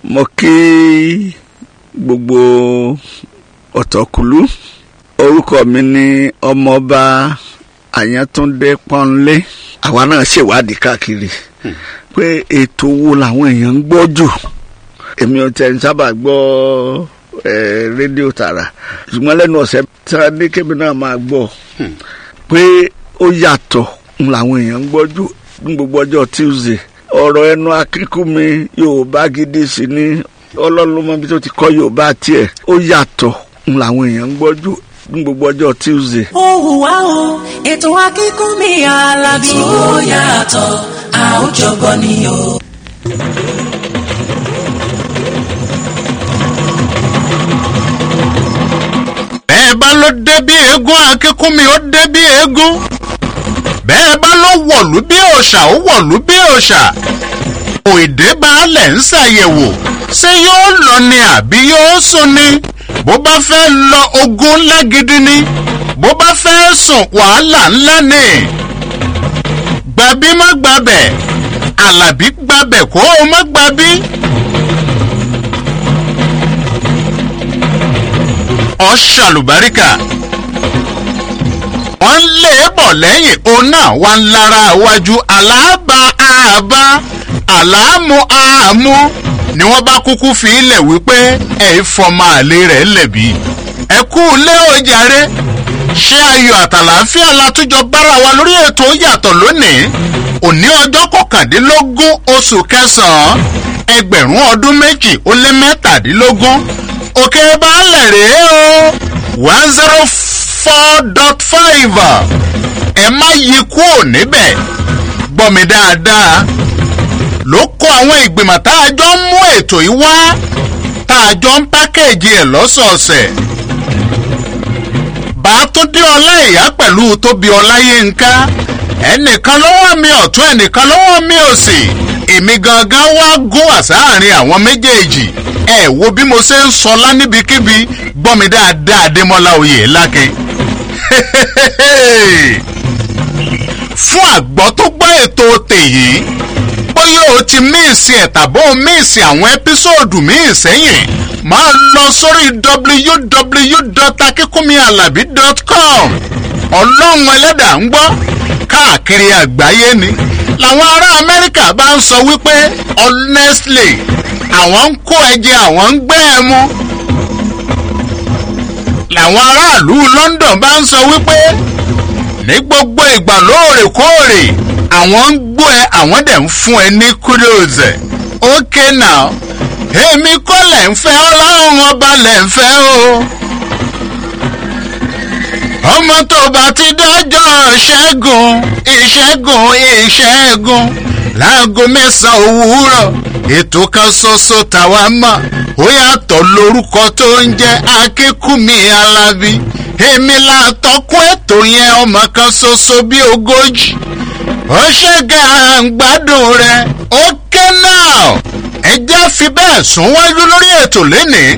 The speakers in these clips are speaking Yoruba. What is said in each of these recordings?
mo kí gbogbo ọ̀tọ̀kùlú orúkọ mi ní ọmọọba àyàntúndé pọ́nlé àwa náà ṣèwádìí káàkiri pé ètò wo làwọn èèyàn ń gbọ́ jù èmi ò tẹ̀ ń sábà gbọ́ rédíò tààrà ṣùgbọ́n lẹ́nu ọ̀sẹ̀ tí wọ́n ní kébì náà máa gbọ́ pé ó yàtọ̀ ń làwọn èèyàn ń gbọ́ jù ní gbogbo ọjọ́ Tuesday ọ̀rọ̀ ẹnu akínkùnmi Yorùbá gidi sí ní ọlọ́run mọ́ bí tó ti kọ́ Yorùbá tiẹ̀ ó yàtọ̀ ń làwọn èèyàn ń gbọ́ jù ní gbogbo ọjọ́ Tuesday. ó hùwà o ètò akínkùnmí alábí. ó yàtọ̀ a ó jọgbọ́ ni o. bẹ́ẹ̀ bá ló dé bí eégún akínkúnmi ó dé bí eégún bẹ́ẹ̀ bá ló wọ̀lú bí òòṣà ó wọ̀lú bí òòṣà òìdè baálẹ̀ ń ṣàyẹ̀wò ṣé yóò lọ ni àbí yóò sùn ni bó bá fẹ́ lọ ogun ńlá gidi ni bó bá fẹ́ sùn wàhálà ńlá ni gbàbí má gbàbẹ̀ àlàbí gbàbẹ̀ kó o má gbàbí. ọ̀ṣàlùbáríkà wọ́n lé e bọ̀ lẹ́yìn òun náà wà ń lára iwájú aláàbà àbá àlàámú àmú ni wọ́n bá kúkú fi ilẹ̀ wípé ẹ̀ fọmọ àlè rẹ̀ lẹ̀bi ẹ kú lé ojàre ṣé ayọ̀ àtàlàáfíà látújọ bára wa lórí ètò yàtọ̀ lónìí òní ọjọ́ kọkàndínlógún oṣù kẹsàn-án ẹgbẹ̀rún ọdún méjì ó lé mẹ́tàdínlógún òkè baálẹ̀ rèé o one zero four dot five ẹ má yí kúrò níbẹ̀ gbọ́ mi dáadáa ló kó àwọn ìgbìmọ̀ tá a jọ ń mú ètò yìí wá tá a jọ ń pákéèjì ẹ̀ lọ́sọ̀ọ̀sẹ̀ bàtúndé ọláìyá pẹ̀lú tóbi ọláyínká ẹnìkan lọ́wọ́ mi ọ̀tún ẹnìkan lọ́wọ́ mi òsì èmi gangan wá gún wá sáàrin àwọn méjèèjì ẹ wo bí mo ṣe ń sọlá níbikíbi gbọ́ mi dáadáa adémọ́lá oyè lákin. fún àgbọ̀ tó gbọ́ ètò tèyí bóyá o ti míìsì ẹ̀ tàbó míìsì àwọn ẹ́písòòdù míì sẹ́yìn máa lọ sórí www.akikunmialabi.com ọlọ́run ẹlẹ́dàá ń gbọ́ káàkiri àgbáyé ni làwọn ará amẹ́ríkà bá ń sọ wípé honestly àwọn ń kó ẹ̀jẹ̀ àwọn ń gbẹ́ ẹ mú làwọn aráàlú London bá ń sọ wípé ní gbogbo ìgbà lóòrèkóòrè àwọn ń gbọ́ ẹ àwọn dẹ̀ ń fún ẹ ní kudos okay now èmi kọ́ lẹ̀ ń fẹ́ ọlọ́run ọba lẹ̀ ń fẹ́ o ọmọ tó bá ti dọ́jọ́ ìṣẹ́gun ìṣẹ́gun ìṣẹ́gun láago mẹ́sàn-án òwúrọ̀ ètò kan ṣoṣo tàwa mọ̀ ó yàtọ̀ lórúkọ tó ń jẹ́ akínkùnmí alábí èmi látọkún ètò yẹn ọmọ kan ṣoṣo bíi ogójì ó ṣe gàǹgbádùn rẹ̀ ó ké náà ẹ jẹ́ fi bẹ́ẹ̀ sún wájú lórí ètò lénìí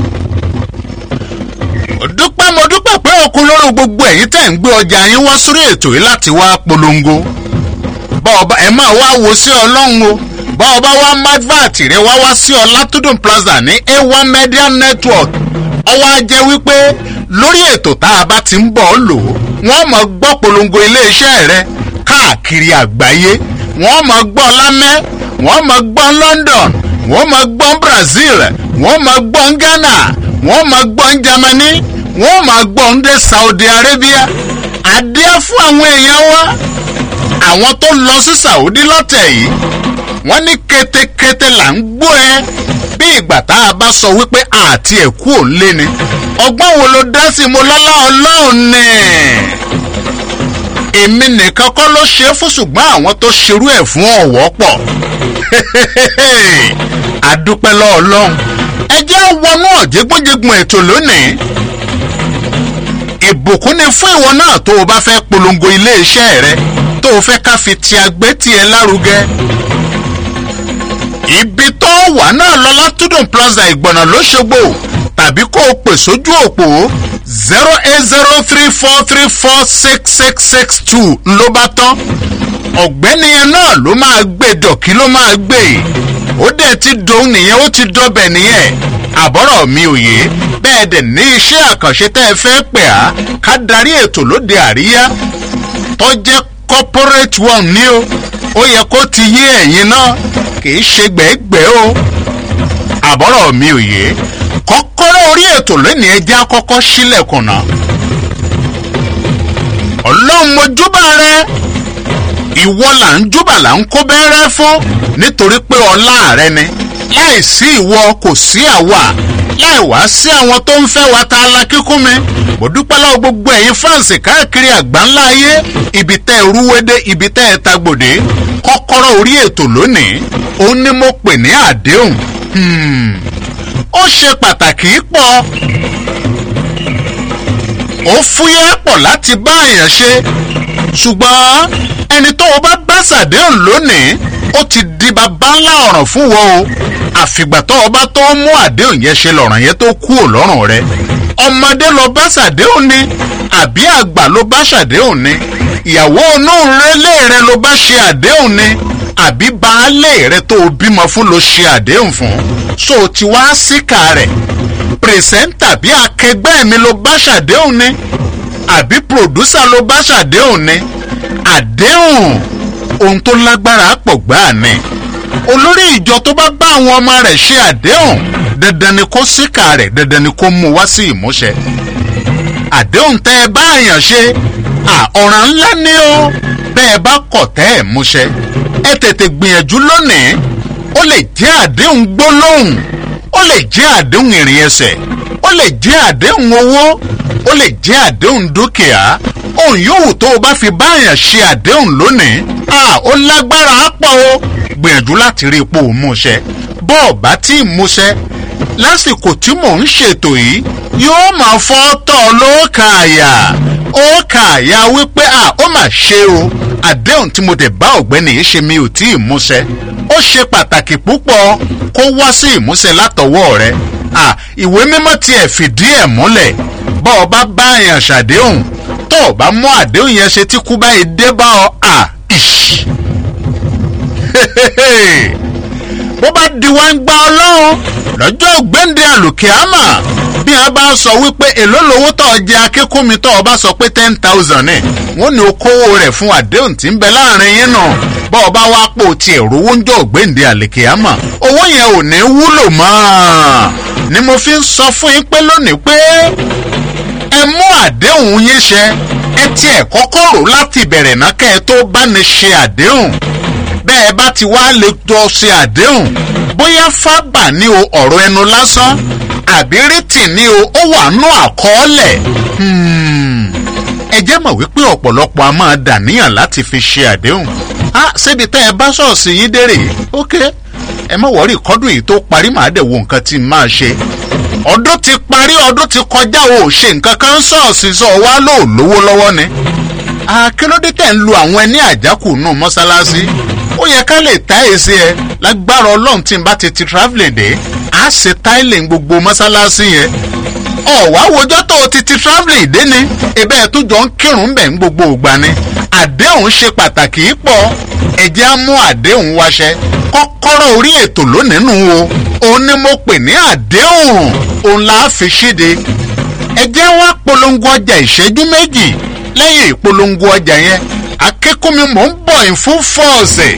dúpẹ́ mo dúpẹ́ pé òkun lórí gbogbo ẹ̀yin tẹ̀ ń gbé ọjà yín wá sórí ètò yìí láti wá polongo bọ́ọ̀bá ẹ máa wá wo sí ọlọ́run o bọ́ọ̀bá wá madvat rẹ wá wá sí ọlátúndùn plaza ní a1 media network ọwọ́ á jẹ́ wípé lórí ètò tá a bá ti ń bọ̀ ọ́ lò ó wọ́n mọ̀ gbọ́ polongo iléeṣẹ́ rẹ káàkiri àgbáyé wọ́n mọ̀ gbọ́ lámẹ́ wọ́n mọ̀ gbọ́ London wọ́n mọ̀ gbọ́ Brazil wọ́n mọ̀ gbọ́ Ghana wọ́n mọ̀ gbọ́ Germany wọ́n mọ̀ gbọ́ ndé Saudi Arabia adé fún àwọn èèyàn wa àwọn tó lọ sí Saudi lọ́tẹ̀ yìí wọ́n ní kétékété là ń gbọ́ ẹ bí ìgbà tá a bá sọ wípé àti ẹ̀kú ò lé ni ọgbọ́n wo ló dá sí mo lọ́lá ọlọ́run ni èmi nìkan kọ́ ló ṣe é fún ṣùgbọ́n àwọn tó ṣerú ẹ̀ fún ọ̀wọ́ pọ̀ àdúpẹ́ lọ́ọ̀lọ́run ẹ jẹ́ wọnú ọ̀jẹ̀gbọ́njẹ̀gbọ́n ètò lónìí ìbùkún ni fún ìwọ náà tó o bá fẹ́ polongo iléeṣẹ́ rẹ tó o fẹ́ ká fi ti agbé tiẹ̀ lárugẹ ibi tó wà náà lọ látúndùn plaza ìgbọ̀nà lóṣogbo tàbí kó o pè sójú òpó zero eight zero three four three four six six six two ló bá tán ọ̀gbẹ́ni yẹn náà ló máa gbé dọ̀kí ló máa gbé ó dẹ̀ ti dòun nìyẹn ó ti dọ́bẹ̀ nìyẹn àbọ̀rọ̀ mi ò yé bẹ́ẹ̀ dẹ̀ ní iṣẹ́ àkànṣe tẹ́ ẹ fẹ́ pè á ká darí ètò lóde àríyá tó jẹ́ corporate one ní o ó yẹ kó ti yé ẹ̀yin náà kì í ṣe gbẹ́gbẹ́ o àbọ̀rọ̀ mi ò yé kọ́kọ́rọ́ orí ètò lónìí ẹjẹ́ àkọ́kọ́ sílẹ̀kùn náà ọlọ́run mojúbà rẹ ìwọ là ń júbà là ń kó bẹ́rẹ́ fún nítorí pé ọlá rẹ ni láì sí ìwọ kò sí àwa láì wá sí àwọn tó ń fẹ́ wa ta la kíkún mi mo dúpẹ́ lọ́wọ́ gbogbo ẹ̀yin fáǹsì káàkiri àgbáńlá ayé ibi tẹ́ ẹ rúwédé ibi tẹ́ ẹ tagbòdé kọ́kọ́rọ́ orí ètò lónìí òun ni mo pè ní àdéhùn Hmm. ó ṣe pàtàkì pọ̀ ó fúyẹ́ pọ̀ láti bá èèyàn ṣe ṣùgbọ́n ẹni tó o bá bá ṣàdéhùn lónìí ó ti di bàbá ńlá ọ̀ràn fún wọn o àfìgbà tó o bá tó mú àdéhùn yẹn ṣe lọ̀ràn yẹn tó kú ò lọ́rùn rẹ ọmọdé lọ bá ṣàdéhùn ni àbí àgbà ló bá ṣàdéhùn ni ìyàwó inú rẹlé rẹ ló bá ṣe àdéhùn ni àbí baálé rẹ tó o bímọ fún ló ṣe àdéhùn fún so o ti wá síkà rẹ̀ pìrìsẹ́ńtà bí akẹgbẹ́ mi ló bá ṣàdéhùn ni àbí pòdúsà ló bá ṣàdéhùn ni àdéhùn ohun tó lágbára pọ̀ gbáà ni olórí ìjọ tó bá bá àwọn ọmọ rẹ̀ ṣe àdéhùn dandan ni kó síkà rẹ̀ dandan ni kó mú wá sí ìmúṣẹ àdéhùn tẹ́ ẹ bá àyàn ṣe ọ̀ràn ńlá ni ó bẹ́ẹ̀ bá kọ̀ tẹ́ ẹ̀ múṣẹ ẹ tètè gbìyànjú lónìí ó lè jẹ́ àdéhùn gbólóhùn ó lè jẹ́ àdéhùn ìrìn ẹsẹ̀ ó lè jẹ́ àdéhùn owó ó lè jẹ́ àdéhùn dúkìá ohun yòówù tó o bá fi báyàn ṣe àdéhùn lónìí ó lágbára pọ̀ o gbìyànjú láti rí ipò múṣẹ bọ́ọ̀ bá tí ì múṣẹ lásìkò tí mò ń ṣètò yìí yóò máa fọ́ tọ̀ lóòkà àyà ó kà àyà wípé à ó mà ṣe o àdéhùn tí mo dẹ̀ bá ọ̀gbẹ́ni yìí ṣe mi ò tí ì múṣẹ ó ṣe pàtàkì púpọ̀ kó wá sí ìmúṣẹ látọwọ́ rẹ à ìwé mímọ́ tiẹ̀ fìdí ẹ̀ múlẹ̀ bọ́ ọ bá bá èèyàn ṣàdéhùn tó o bá mú àdéhùn yẹn ṣe tí kú báyìí dé bá ọ à ìṣ bó bá di wá ń gba ọlọ́run lọ́jọ́ ògbéǹde àlùkìámà bí wọ́n bá sọ wípé èló lowó tó jẹ akínkúnmi tó o bá sọ pé ten thousand ní wọ́n ní o kówó rẹ̀ fún àdéhùn tí ń bẹ láàrin yín náà bọ́ ọ bá wá pò tiẹ̀ rówó ń jọ ògbéǹde àlùkìámà owó yẹn ò ní wúlò mọ́ ni mo fi ń sọ fún yín pé lónìí pé ẹ mú àdéhùn yín ṣẹ ẹ tiẹ̀ kọ́kọ́ rò láti bẹ̀rẹ̀ náà kẹ́ ẹ tó bá ní ṣe àdéhùn bẹ́ẹ̀ bá ti wá lè jọ ṣe àdéhùn bóyá fábà ní o ọ̀rọ̀ ẹnu lásán àbí rìtì ní o ó wà nú àkọọ́lẹ̀ ẹ jẹ́ mọ̀ wípé ọ̀pọ̀lọpọ̀ a máa dàníyàn láti fi ṣe àdéhùn á síbi tẹ́ ẹ bá ṣọ́ọ̀ṣì yín dérè ok ẹ má wọ́rí kọ́dún yìí tó parí màá dẹ̀ wo nǹkan tí n máa ṣe ọdún ti parí ọdún ti kọjá o ò ṣe nǹkan kan ṣọ́ọ̀ṣì sọ wá lóò lówó lọ́wọ́ ni akínódé tẹ̀ ń lu àwọn ẹni àjákù nù mọ́ṣáláṣí ó yẹ ká lè tá èsì ẹ lágbára ọlọ́run tí n bá ti ti travelling dé á ṣe tiling gbogbo mọ́ṣáláṣí yẹn ọ̀wá wojọ́ tó o ti ti travelling dé ni ebe ẹ̀ tó jọ ń kírun bẹ̀ ń gbogbo ògbà ni àdéhùn ṣe pàtàkì pọ̀ ẹ̀jẹ̀ á mú àdéhùn wáṣẹ kọ́kọ́rọ́ orí ètò lónìí nù o òun ni mo pè ní àdéhùn òun là á fi ṣíde ẹ̀jẹ̀ wá polongo ọjà ìṣẹ́jú méjì lẹ́yìn ìpolongo ọjà yẹn akẹ́kọ̀ọ́ mi mò ń bọ̀ in full force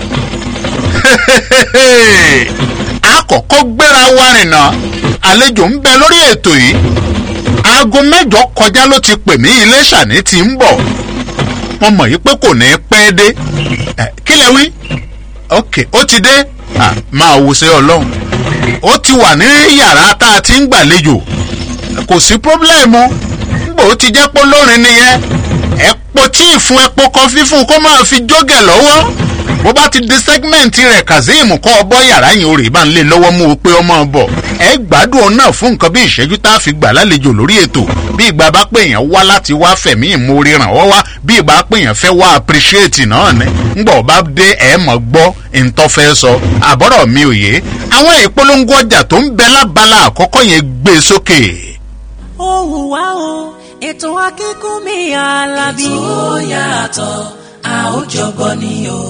àkọ́kọ́ gbéra wa rìnà àlejò ń bẹ lórí ètò yìí aago mẹ́jọ kọjá ló ti pè mí iléṣà ní ti ń bọ̀ wọ́n mọ̀ yìí pé kò ní pẹ́ dé kí lẹ wí ok ó ti dé máa wò sí ọlọ́run ó ti wà ní yàrá tá a ti ń gbàlejò kò sí pírọ́blẹ́mù nígbà ó ti jẹ́ pé olórin nìyẹn ẹ̀pọ̀ tí ìfun ẹ̀pọ̀ kọfí fún kó máa fi jógẹ̀ lọ́wọ́ bó bá ti di sẹ́gmẹ̀ntì rẹ̀ kazeem kọ́ ọ bọ́ yàrá yìí orí bá ń lé lọ́wọ́ mú o pé ọmọ bọ̀ ẹ gbádùn ọ náà fún nǹkan bí ìṣẹ́jú tá a fi gbà lálejò lórí ètò bí ìgbà bá pé èèyàn wá láti wá fẹ̀mí ìmoore ràn wọ́ wá bí ìgbà pé èèyàn fẹ́ wá appreciate náà ni ńgbọ̀ bá dé ẹ̀ mọ̀ gbọ́ ntọ́fẹ́ sọ àbọ̀rọ̀ mi ò yé àwọn ìpolongo ọjà tó ń bẹ lábala àkọ́kọ́ yẹn gbé sókè. ó hùwà o ètò akínkùnmí alábí. ètò yàtọ̀ a ó ó jọgbọ́ ni o.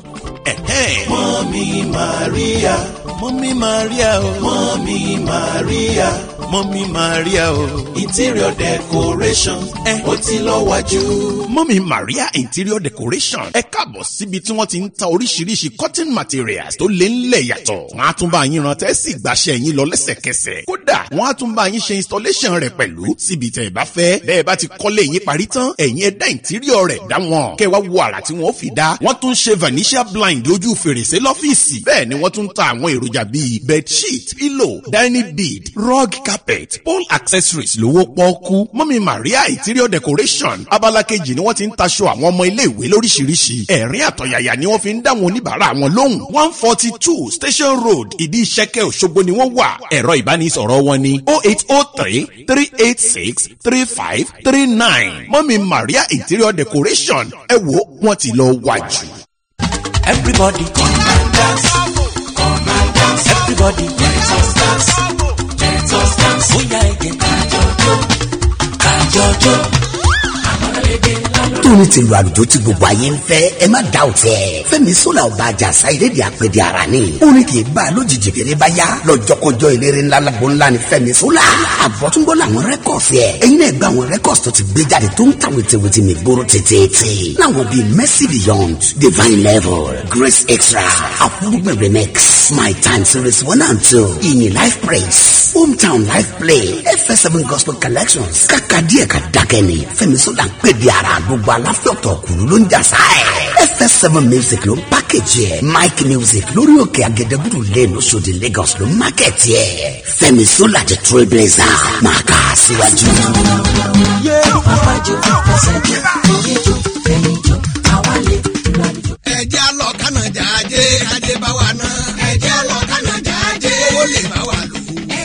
mọ́mí maria mọ́mí maria o mọ́mí maria mọ́mí maria o interior decoration ó ti lọ wájú. mọ́mí maria interior decoration ẹ káàbọ̀ síbi tí wọ́n ti ń ta oríṣiríṣi cotton materials tó lé ńlẹ̀ yàtọ̀ wọ́n á tún bá yín rántẹ́ sì gbàṣẹ yín lọ lẹ́sẹ̀kẹsẹ̀ kódà wọ́n á tún bá yín ṣe installation rẹ̀ pẹ̀lú síbi tẹ̀ ẹ bá fẹ́ bẹ́ẹ̀ bá ti kọ́lé yín parí tán ẹ̀yin ẹ̀dá interior rẹ̀ dá wọn kẹ́ wá wo àrà tí wọ́n fi dá wọ́n tún ṣe vanishia blind lójú fèrèsé lọ́fíìsì bẹ́ẹ̀ ni wọ́n tún ta àwọn èròjà bíi bedsheet pillow dining bead rug carpet pole accessories lówó pọ́ọ́kú mọ́mí maria interior decoration abala kejì ni wọ́n ti ń taṣọ àwọn ọmọ iléèwé lóríṣiríṣi ẹ̀rín àtọ̀yàyà ni wọ́n fi ń dá wọn oníbàárà wọn lóhùn one forty two station road ìdí ìṣẹ́kẹ́ òṣogbo ni wọ́n wà ẹ̀rọ ìbánisọ̀rọ̀ wọn ni oh eight oh three three eight six three five three nine mọ́mí maria interior decoration ẹ wo wọ́n ti lọ wájú. Everybody come and dance. Come and dance. Everybody let us dance. Let us dance. Bóyá ẹ̀jẹ̀ kájọjọ́. Kájọjọ́. Àmọ́lédè lálọ́. tóní ti lu àlùjọ tí gbogbo ayé ń fẹ́ ẹ má da òtí ẹ̀ fẹ́mi sọ́la ọba àjàsá ìrèdè àpèdè ara ni orin kì í bá a lójijì kéré bá yá lọ́jọ́kọjọ́ eléré ńlá lágbo ńlá ni fẹ́mi sọ́la àbọ̀túnbọ̀ làwọn rẹ́kọ̀sì ẹ̀ ẹ̀yin náà gba àwọn rẹ́kọ̀sì tó ti gbé jáde tó ń ta wìtìwìtì mi gbóró tètè láwọn bíi mercy beyond divine level grace extra àfúrúgbìn remix my time series one and two ìyìn life praise hometown life play fs7 gospel collections kàkà díẹ̀ ká dákẹ́ ni fẹ́mi sọ́la ń pè di ara gbogbo aláfẹ́ ọ̀tọ̀ kùlú ló ń jà sáà fs7 music ló ń pákéjì ẹ̀ mike music lórí òkè agẹdẹgbùrù lane oṣòdì lagos ló ń mákẹ́tì ẹ̀ fẹ́mi sọ́la the trailblazer máa kà á síwájú. Àwájú fẹsẹ̀jọ. Oríjọ fẹ̀yìnjọ. Àwálé ìlànìjọ. ẹjẹ́ lọ kánàjà ajé ajé bá wa ná. ẹjẹ́ lọ kánàjà ajé ó lè bá wa lò.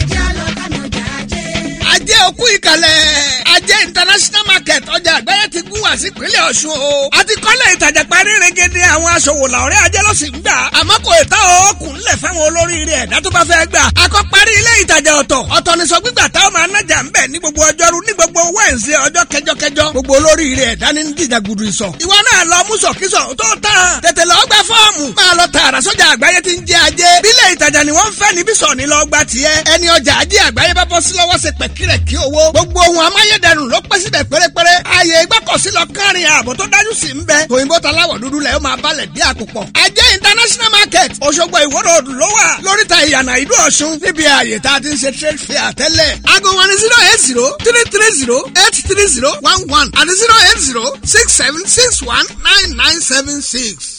ajé òkú ìkàlẹ̀ ajé international market ọjà àgbáyé ti gún wá sí ìpínlẹ̀ ọ̀ṣun o. a ti kọ́lé ìtajà parí regede àwọn aṣòwò làwọ̀rẹ́ ajé ló sì ń gbà. àmọ́ kò ìta òkun ńlẹ̀ fáwọn olóríire ẹ̀dá tó bá fẹ́ gbà. akọ́ parí ilé ìtajà ọ̀tọ̀ ọ̀tọ̀ ni sọ gbígbà táwọn máa nájà ń bẹ̀ ní gbogbo ọjọ́rú ní gbogbo wẹ́ǹsì ọjọ́ kẹjọkẹjọ gbogbo olóríire ẹ̀dá ní dìjà gudu ìsọ̀. ìwọ náà lọ mú sọ̀kísọ̀ tó tán tètè lọ gba fọ́ọ̀mù máa lọ tààrà sọ́jà àgbáyé ti ń jẹ́ ajé bílẹ̀ ìtajà ni wọ́n ń fẹ́ níbí sọ̀ ní lọ gba tiẹ̀ ẹni ọjà ajé àgbáyé bá bọ́ sí lọ́wọ́ ṣe pẹ̀kírẹ̀ kí owó gbogbo ohun amáyédẹrùn ló pẹ́ síbẹ̀ pérépéré ààyè ìgbọ́kọ̀sí lọ kárin ààbò tó dájú sí ń bẹ òyìnbó taláwọ̀ dúdú lẹ̀ ó máa balẹ̀ bí àkùpọ̀ ajé international market òṣogbo ìwọ́rọ̀ òdù ló wà lóríta ìyànà ìlú ọ̀ṣun níbi ààyè tá a ti ń ṣe trade fair tẹ́lẹ̀ aago wọn ni zero eight zero three three zero eight three zero one one àti zero eight zero six seven six one nine nine seven six.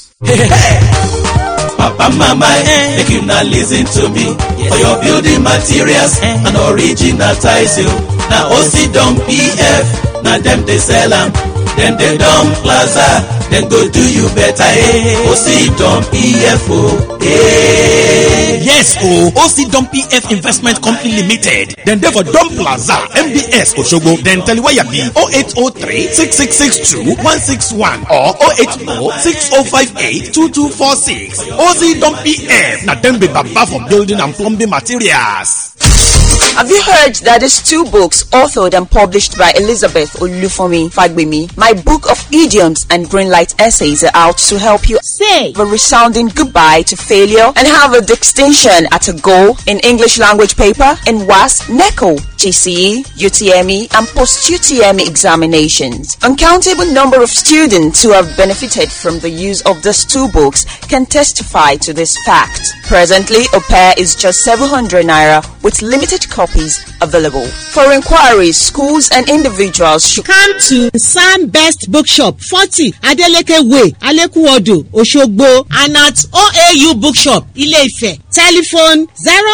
Papa mama eh, make una lis ten to me for your building materials and original tiles o. Na OC Don PF na dem dey sell am. Dem dey Don Plaza dem go do you better eh. OC Don PF o. Eh. Yes o OC Don PF Investment Company Limited dem dey for Don Plaza MBS Osogbo dem teliwaya be 0803 6662 161 or 080 6058 2246 OC Don PF na dem be baba for building and plumbing materials. Have you heard that these two books, authored and published by Elizabeth Olufomi Fagbemi, my book of idioms and greenlight essays are out to help you say a resounding goodbye to failure and have a distinction at a goal in English language paper in WAS, NECO, GCE, UTME, and post-UTME examinations. Uncountable number of students who have benefited from the use of these two books can testify to this fact. Presently, a pair is just 700 naira with limited copies available. For inquiries, schools and individuals should come to Sam Best Bookshop, 40 Adeleke Way, Alekuodo, Oshogbo, and at OAU Bookshop, Ile-Ife. Telephone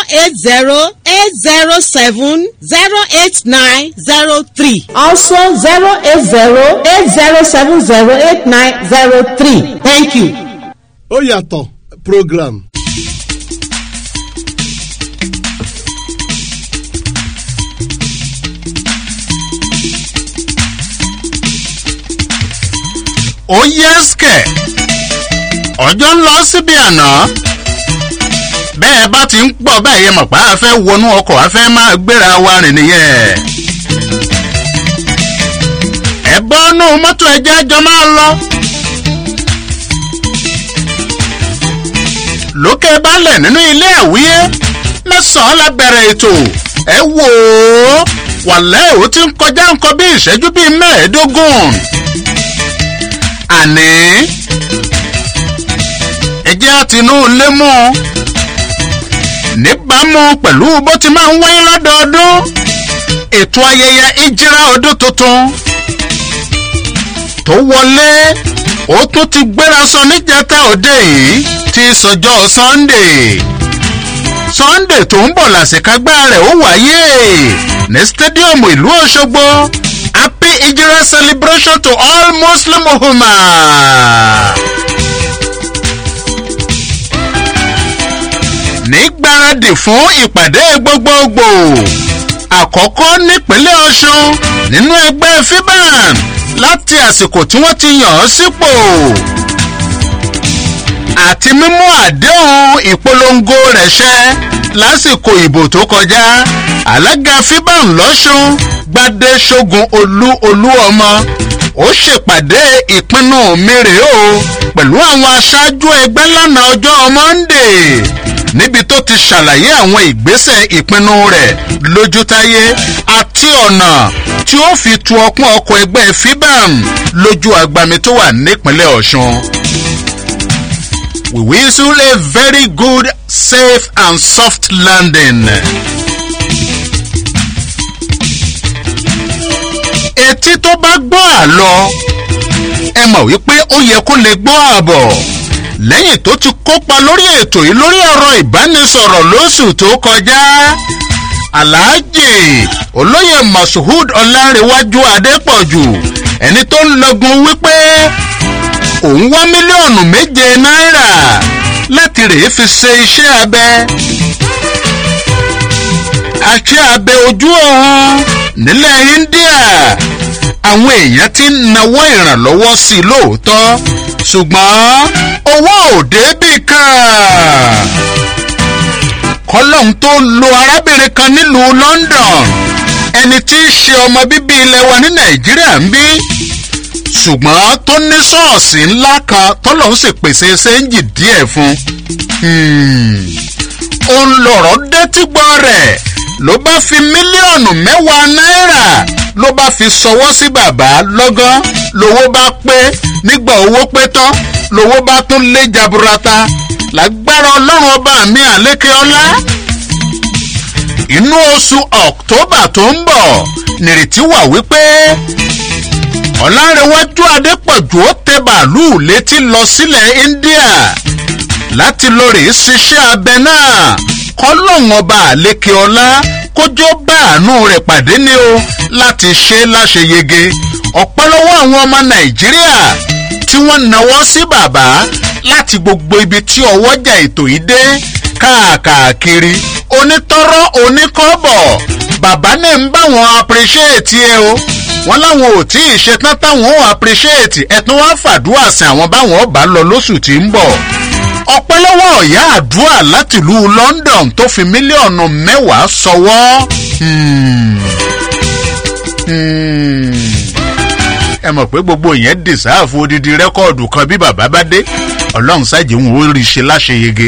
080-807-08903. Also 080-8070-8903. Thank you. ó yàtọ̀ program. ó yẹ́sìkẹ̀ ọjọ́ ń lọ síbi àná bẹ́ẹ̀ bá ti ń pọ̀ báyìí mọ̀ pé a fẹ́ wọnú ọkọ̀ a fẹ́ máa gbéra wa rìn nìyẹn ẹ bọ́nú mọ́tò ẹjẹ́ jọ máa lọ lókè balẹ̀ nínú ilé àwíyé mẹ́sàn-án la bẹ̀rẹ̀ ètò ẹ wò ó wàlẹ́ ò ti ń kọjá nǹkan bí ìṣẹ́jú bíi mẹ́ẹ̀ẹ́dógún àní ẹjẹ́ àtinú lé mú níbàámu pẹ̀lú bó ti máa ń wáyé lọ́dọọdún ètò ayẹyẹ ìjírá ọdún tuntun tó wọlé ó tún ti gbéra sọ níjẹta òde yìí ti sọjọ́ sunday sunday tó ń bọ̀ làṣekágbá rẹ̀ ó wáyé ní stadium ìlú ọ̀ṣọ́gbó happy ijira celebration to all muslim umma. nígbàradì fún ìpàdé gbogbogbò àkọ́kọ́ nípínlẹ̀ ọ̀ṣun nínú ẹgbẹ́ fiban láti àsìkò tí wọ́n ti yàn án sípò àti mímú àdéhùn ìpolongo rẹ̀ ṣẹ lásìkò ìbò tó kọjá alága fiban lọ́sùn gbadé ṣogun olú olú ọmọ ó ṣèpàdé ìpinnu mi rèé o pẹ̀lú àwọn aṣáájú ẹgbẹ́ lánàá ọjọ́ monday níbi tó ti ṣàlàyé àwọn ìgbésẹ̀ ìpinnu rẹ̀ lójútáyé àti ọ̀nà tí ó fi tu ọpọ́n ọkọ̀ ẹgbẹ́ fibam lójú agbami tó wà nípínlẹ̀ ọ̀ṣun. we whistle a very good safe and soft landing. etí tó bá gbọ́ àlọ́ ẹ mọ̀ wípé ó yẹ kó lè gbọ́ àbọ̀ lẹ́yìn tó ti kópa lórí ètò yìí lórí ọ̀rọ̀ ìbánisọ̀rọ̀ lóṣù tó kọjá aláàjì olóyè mashood ọlárẹ̀wájú adépọ̀jù ẹni tó ń lọgun wípé òun wá mílíọ̀nù méje náírà láti rèé fi ṣe iṣẹ́ abẹ àṣẹ abẹ ojú ọ̀hún nílẹ̀ india àwọn èèyàn ti ń nawọ́ ìrànlọ́wọ́ sí i lóòótọ́ ṣùgbọ́n owó òde bì kan kọ́lọ́hún tó lo arábìnrin kan nílùú london ẹni tí í ṣe ọmọ bíbí ilẹ̀ wa ní nàìjíríà ń bí ṣùgbọ́n tó ní ṣọ́ọ̀ṣì ńlá kan tọ́lọ́hún sì pèsè ṣéǹjì díẹ̀ fún òun lọ̀rọ̀ dé gbọ́ rẹ̀ ló bá fi mílíọ̀nù mẹ́wàá náírà ló bá fi ṣọwọ́ sí bàbá lọ́gán lówó bá pé nígbà owó pé tán lówó bá tún lé jaburata lágbára ọlọ́run ọba mi àlékè ọlá inú oṣù october tó ń bọ̀ nìrètí wà wípé ọ̀làǹrẹ̀wájú adépọ̀jù ó tẹ bàálù létí lọ sílẹ̀ india láti lọ rèé ṣiṣẹ́ abẹ náà kọ́lọ́hún ọba àlékè ọlá kójó bá àánú rẹ̀ pàdé ni o láti ṣe láṣeyege ọ̀pẹ́ lọ́wọ́ àwọn ọmọ nàìjíríà tí wọ́n náwó sí bàbá láti gbogbo ibi tí ọwọ́jà ètò yìí dé káàkiri onítọ́rọ́ oníkọ́bọ̀ bàbá náà ń bá wọn appreciate ẹ o wọn láwọn ò tí ì ṣetán táwọn ò appreciate ẹtún wá fàdúrà sí àwọn báwọn ọba lọ lóṣù tí ń bọ̀ ọpẹ́ lọ́wọ́ ọ̀yá àdúrà láti ìlú london tó fi mílíọ̀nù mẹ́wàá sọwọ́. ẹ mọ̀ pé gbogbo yẹn dìsáàfù odidi rẹ́kọ̀dù kan bí bàbá bá dé ọlọ́run ṣáàjì ń wo rí ṣe láṣeyege.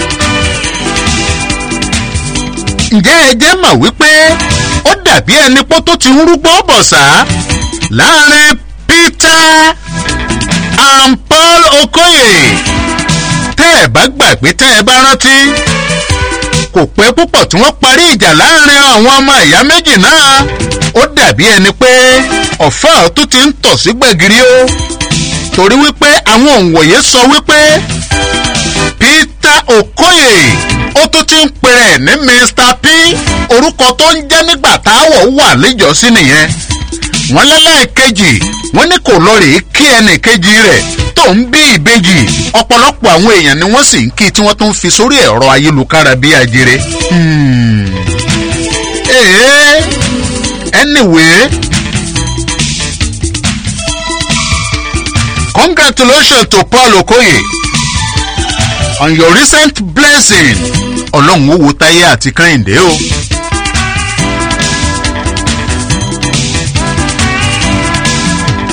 ǹjẹ́ ẹ jẹ́ mọ̀ wípé ó dàbí ẹni pọ́ tó ti ń rúgbó bọ̀ sá láàrin peter and paul okoye tẹ́ ẹ bá gbàgbé tẹ́ ẹ bá rántí kò pẹ́ púpọ̀ tí wọ́n parí ìjà láàrin àwọn ọmọ ìyá méjì náà ó dàbí ẹni pé ọ̀fẹ́ tó ti ń tọ̀ sí gbẹ̀gìrì o torí wípé àwọn òǹwòye sọ wípé peter okoye ó tún ti ń pèrè ní mr p orúkọ tó ń jẹ́ nígbà táwọ̀ wà níjọ́sí nìyẹn wọ́n lẹ́lẹ́ẹ̀kejì wọ́n ní kò lọ rèé kí ẹnì kejì rẹ̀ tó ń bí ìbejì ọ̀pọ̀lọpọ̀ àwọn èèyàn ni wọ́n sì ń kí tí wọ́n tún fi sórí ẹ̀rọ ayélujára bí ajere. ee anyway congratulations to paul okoye on your recent blessing ọlọ́run ó wo táyé àti kẹ́hìndé o.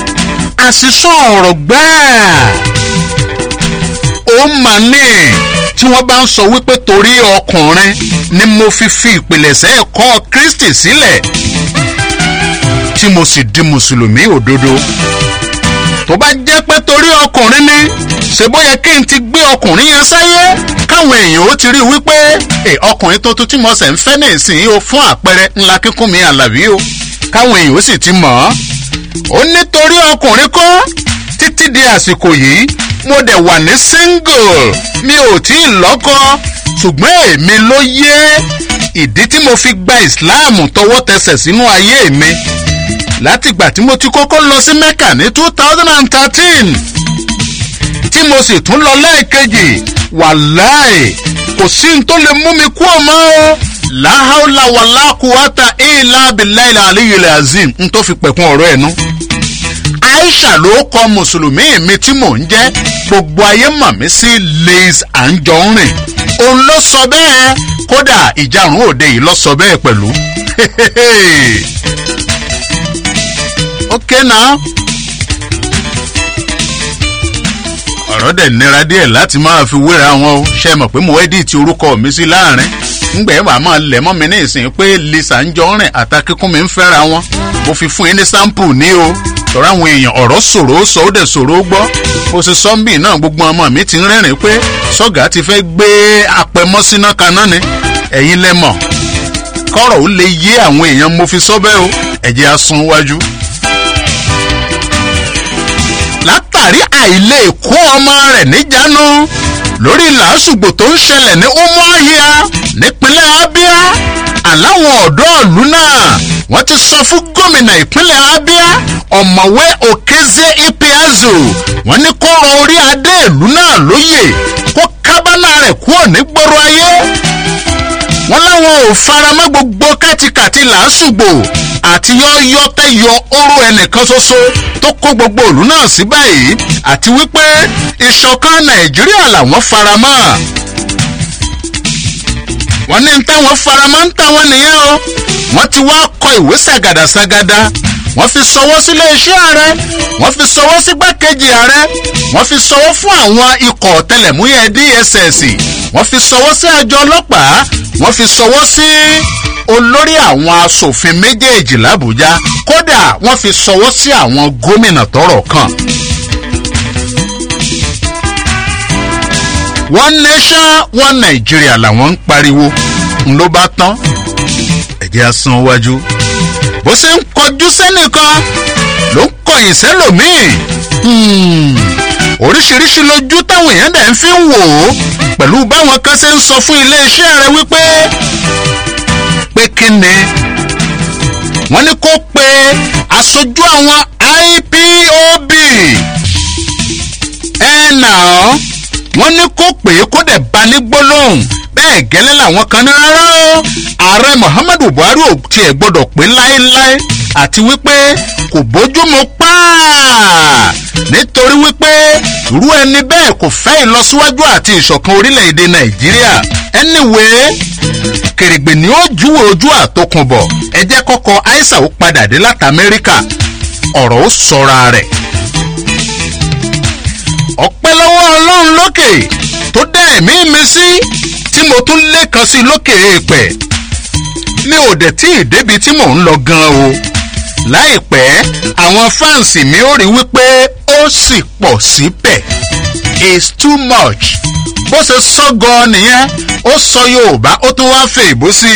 àṣìṣọ́ ọ̀rọ̀ gbáà ó mà ní tí wọ́n bá ń sọ wípé torí ọkùnrin ni mo fi fi ìpìlẹ̀ṣẹ̀ ẹ̀kọ́ kristi sílẹ̀ tí mo sì di mùsùlùmí òdodo tó bá jẹ́ pé torí ọkùnrin ni ṣe bó yẹ kí n ti gbé ọkùnrin yẹn sáyé káwọn èèyàn ó ti rí i wípé ẹ ọkùnrin tuntun tí mo ṣẹ̀ ń fẹ́ ní ìsìn o fún àpẹẹrẹ ńlá kíkún mi àlàbí o káwọn èèyàn ó sì ti mọ̀ ọ́ ó nítorí ọkùnrin kọ́ títí di àsìkò yìí mo dẹ̀ wà ní single mi ò tí ì lọ́kọ ṣùgbọ́n èmi ló yé ìdí tí mo fi gba ìsìláàmù tọwọ́ tẹsẹ̀ sínú ayé mi látìgbà tí mo ti kọ́kọ́ lọ sí mecca ní two thousand and thirteen tí mo sì tún lọ lẹ́ẹ̀kejì wàláì kò sí n tó lè mú mi kú ọmọ o láhàólà wàlákùwátà ìlà abiláìlà àlíyìlẹ̀ azim n tó fi pẹ̀kun ọ̀rọ̀ ẹ̀ nú. aisha ló kọ mùsùlùmí mi tí mò ń jẹ́ gbogbo ayé mọ̀ mí sí liz anjọrin òun ló sọ bẹ́ẹ̀ kódà ìjàrún òde yìí lọ sọ bẹ́ẹ̀ pẹ̀lú. okay now. ọ̀rọ̀ dẹ̀ nira díẹ̀ láti máa fi wéra wọn o ṣe mọ̀ pé mo ẹ́díìtì orúkọ mi sí láàrin ńgbẹ́ wàá máa lẹ̀ mọ́ mi ní ìsìn pé lisa ń jọ rìn àtàkíkún mi ń fẹ́ra wọn mo fi fún yín ní sample ní o tọ́ra àwọn èèyàn ọ̀rọ̀ ṣòro ó sọ ó dẹ̀ ṣòro ó gbọ́ mo sì sọ́ńbì náà gbogbo ọmọ mi ti ń rẹ́rìn pé sọ́gà ti fẹ́ gbé apẹ̀mọ́síná kaná ni ẹ̀yin lẹ́mọ̀ kọ́rọ̀ ó lè yé àwọn èèyàn mo fi sọ́ bẹ́ẹ̀ o ẹ̀jẹ̀ á sun wájú látàrí àìlè kó ọmọ rẹ̀ níjánu lórí làásùgbò tó ń ṣẹlẹ̀ ní umuahia nípínlẹ̀ abia àláwọn ọ̀dọ́ ìlú náà wọ́n ti sọ fún gómìnà ìpínlẹ̀ abia ọ̀mọ̀wé òkèzè ipiazu wọ́n ní kó rọ orí adé ìlú náà lóyè kó kábàlà rẹ̀ kúrò nígboro ayé wọ́n láwọn ò faramọ́ gbogbo kátikàti làásùgbò àti yọ́yọ́kẹ́ yọ oró ẹnìkan ṣoṣo tó kó gbogbo òlú náà sí báyìí àti wípé ìṣọ̀kan nàìjíríà làwọn faramọ́ wọ́n ní táwọn faramọ́ ń táwọn nìyẹn o wọ́n ti wá kọ ìwé ṣàgàdàṣàgàdà wọ́n fi sọwọ́ sílé iṣẹ́ ààrẹ wọ́n fi sọwọ́ sí gbákejì ààrẹ wọ́n fi sọwọ́ fún àwọn ikọ̀ ọ̀tẹlẹ̀múyẹ́ dss wọ́n fi sọwọ́ sí àjọ ọlọ́pàá wọ́n fi sọwọ́ sí olórí àwọn asòfin méjèèjì làbújá kódà wọ́n fi sọwọ́ sí àwọn gómìnà tọrọ kan. one nation one nigeria làwọn ń pariwo ń ló bá tán ẹ̀jẹ̀ asan wájú bó ṣe ń kọjú sẹ́nìkan ló ń kọyìn sẹ́lòmíì oríṣiríṣi lójú táwọn èèyàn dẹ̀ ń fi ń wò ó pẹ̀lú báwọn kan ṣe ń sọ fún iléeṣẹ́ rẹ wípé pé kí ni wọ́n ní kó pe aṣojú àwọn ipob ẹ̀ nà ọ́ wọ́n ní kó pè é kó dẹ̀ bá ní gbólóhùn bẹ́ẹ̀ gẹ́lẹ́ làwọn kan ní rárá o ààrẹ muhammadu buhari ò tiẹ̀ gbọ́dọ̀ pé láéláé àti wípé kò bójúmu pàà nítorí wípé irú ẹni bẹ́ẹ̀ kò fẹ́ ìlọsíwájú àti ìṣọ̀kan orílẹ̀-èdè nàìjíríà anyway kèrègbè ni ó júwe ojú àtòkùnbọ̀ ẹ jẹ́ kọ́kọ́ aisa ó padà dé láti amẹ́ríkà ọ̀rọ̀ ó sọra rẹ̀ ọpẹ́ lọ́wọ́ ọlọ́run lókè tó dá ẹ̀mí mi sí tí mo tún lẹ́kan sí lókè èèpẹ̀ mi ò dẹ̀ tí ì débi tí mò ń lọ gan o láìpẹ́ àwọn fáǹsì mi ò rí wípé ó sì pọ̀ síbẹ̀ is too much bó ṣe sọ gan nìyẹn ó sọ yorùbá ó tún wá fè ìbò sí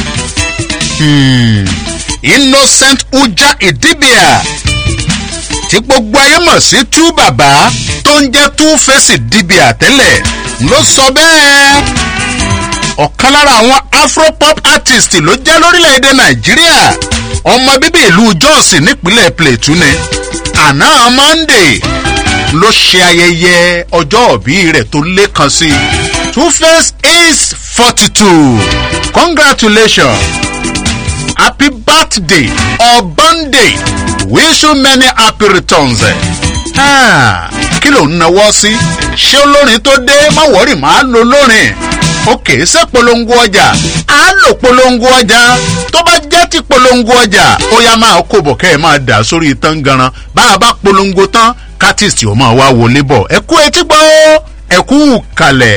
i innocent uja idibia tí gbogbo ayé mọ̀ sí tú bàbá tó ń jẹ́ tú fèsì dìbì àtẹ́lẹ̀ ló sọ bẹ́ẹ̀. ọ̀kan lára àwọn afropop artist ló jẹ́ lórílẹ̀‐èdè nàìjíríà ọmọ bíbí ìlú jos nípínlẹ̀ plateau ni àná monday ló ṣe ayẹyẹ ọjọ́ òbí rẹ̀ tó lékan sí i two face is forty two congratulations happy birthday or birthday wish you many happy returns. Ah, kí ló ń nawọ́ sí ṣé olórin tó dé má wọ́rì máa lo lórin òkè ṣé polongo ọjà á lò polongo ọjà tó bá jẹ́ ti polongo ọjà ó yá máa kó bọ̀ kẹ́ ẹ máa dà sórí tán ganan bá a bá polongo tán kátìsì ó máa wá wọlé bọ̀ ẹ kú etí gbọ́ ẹ kú kalẹ̀.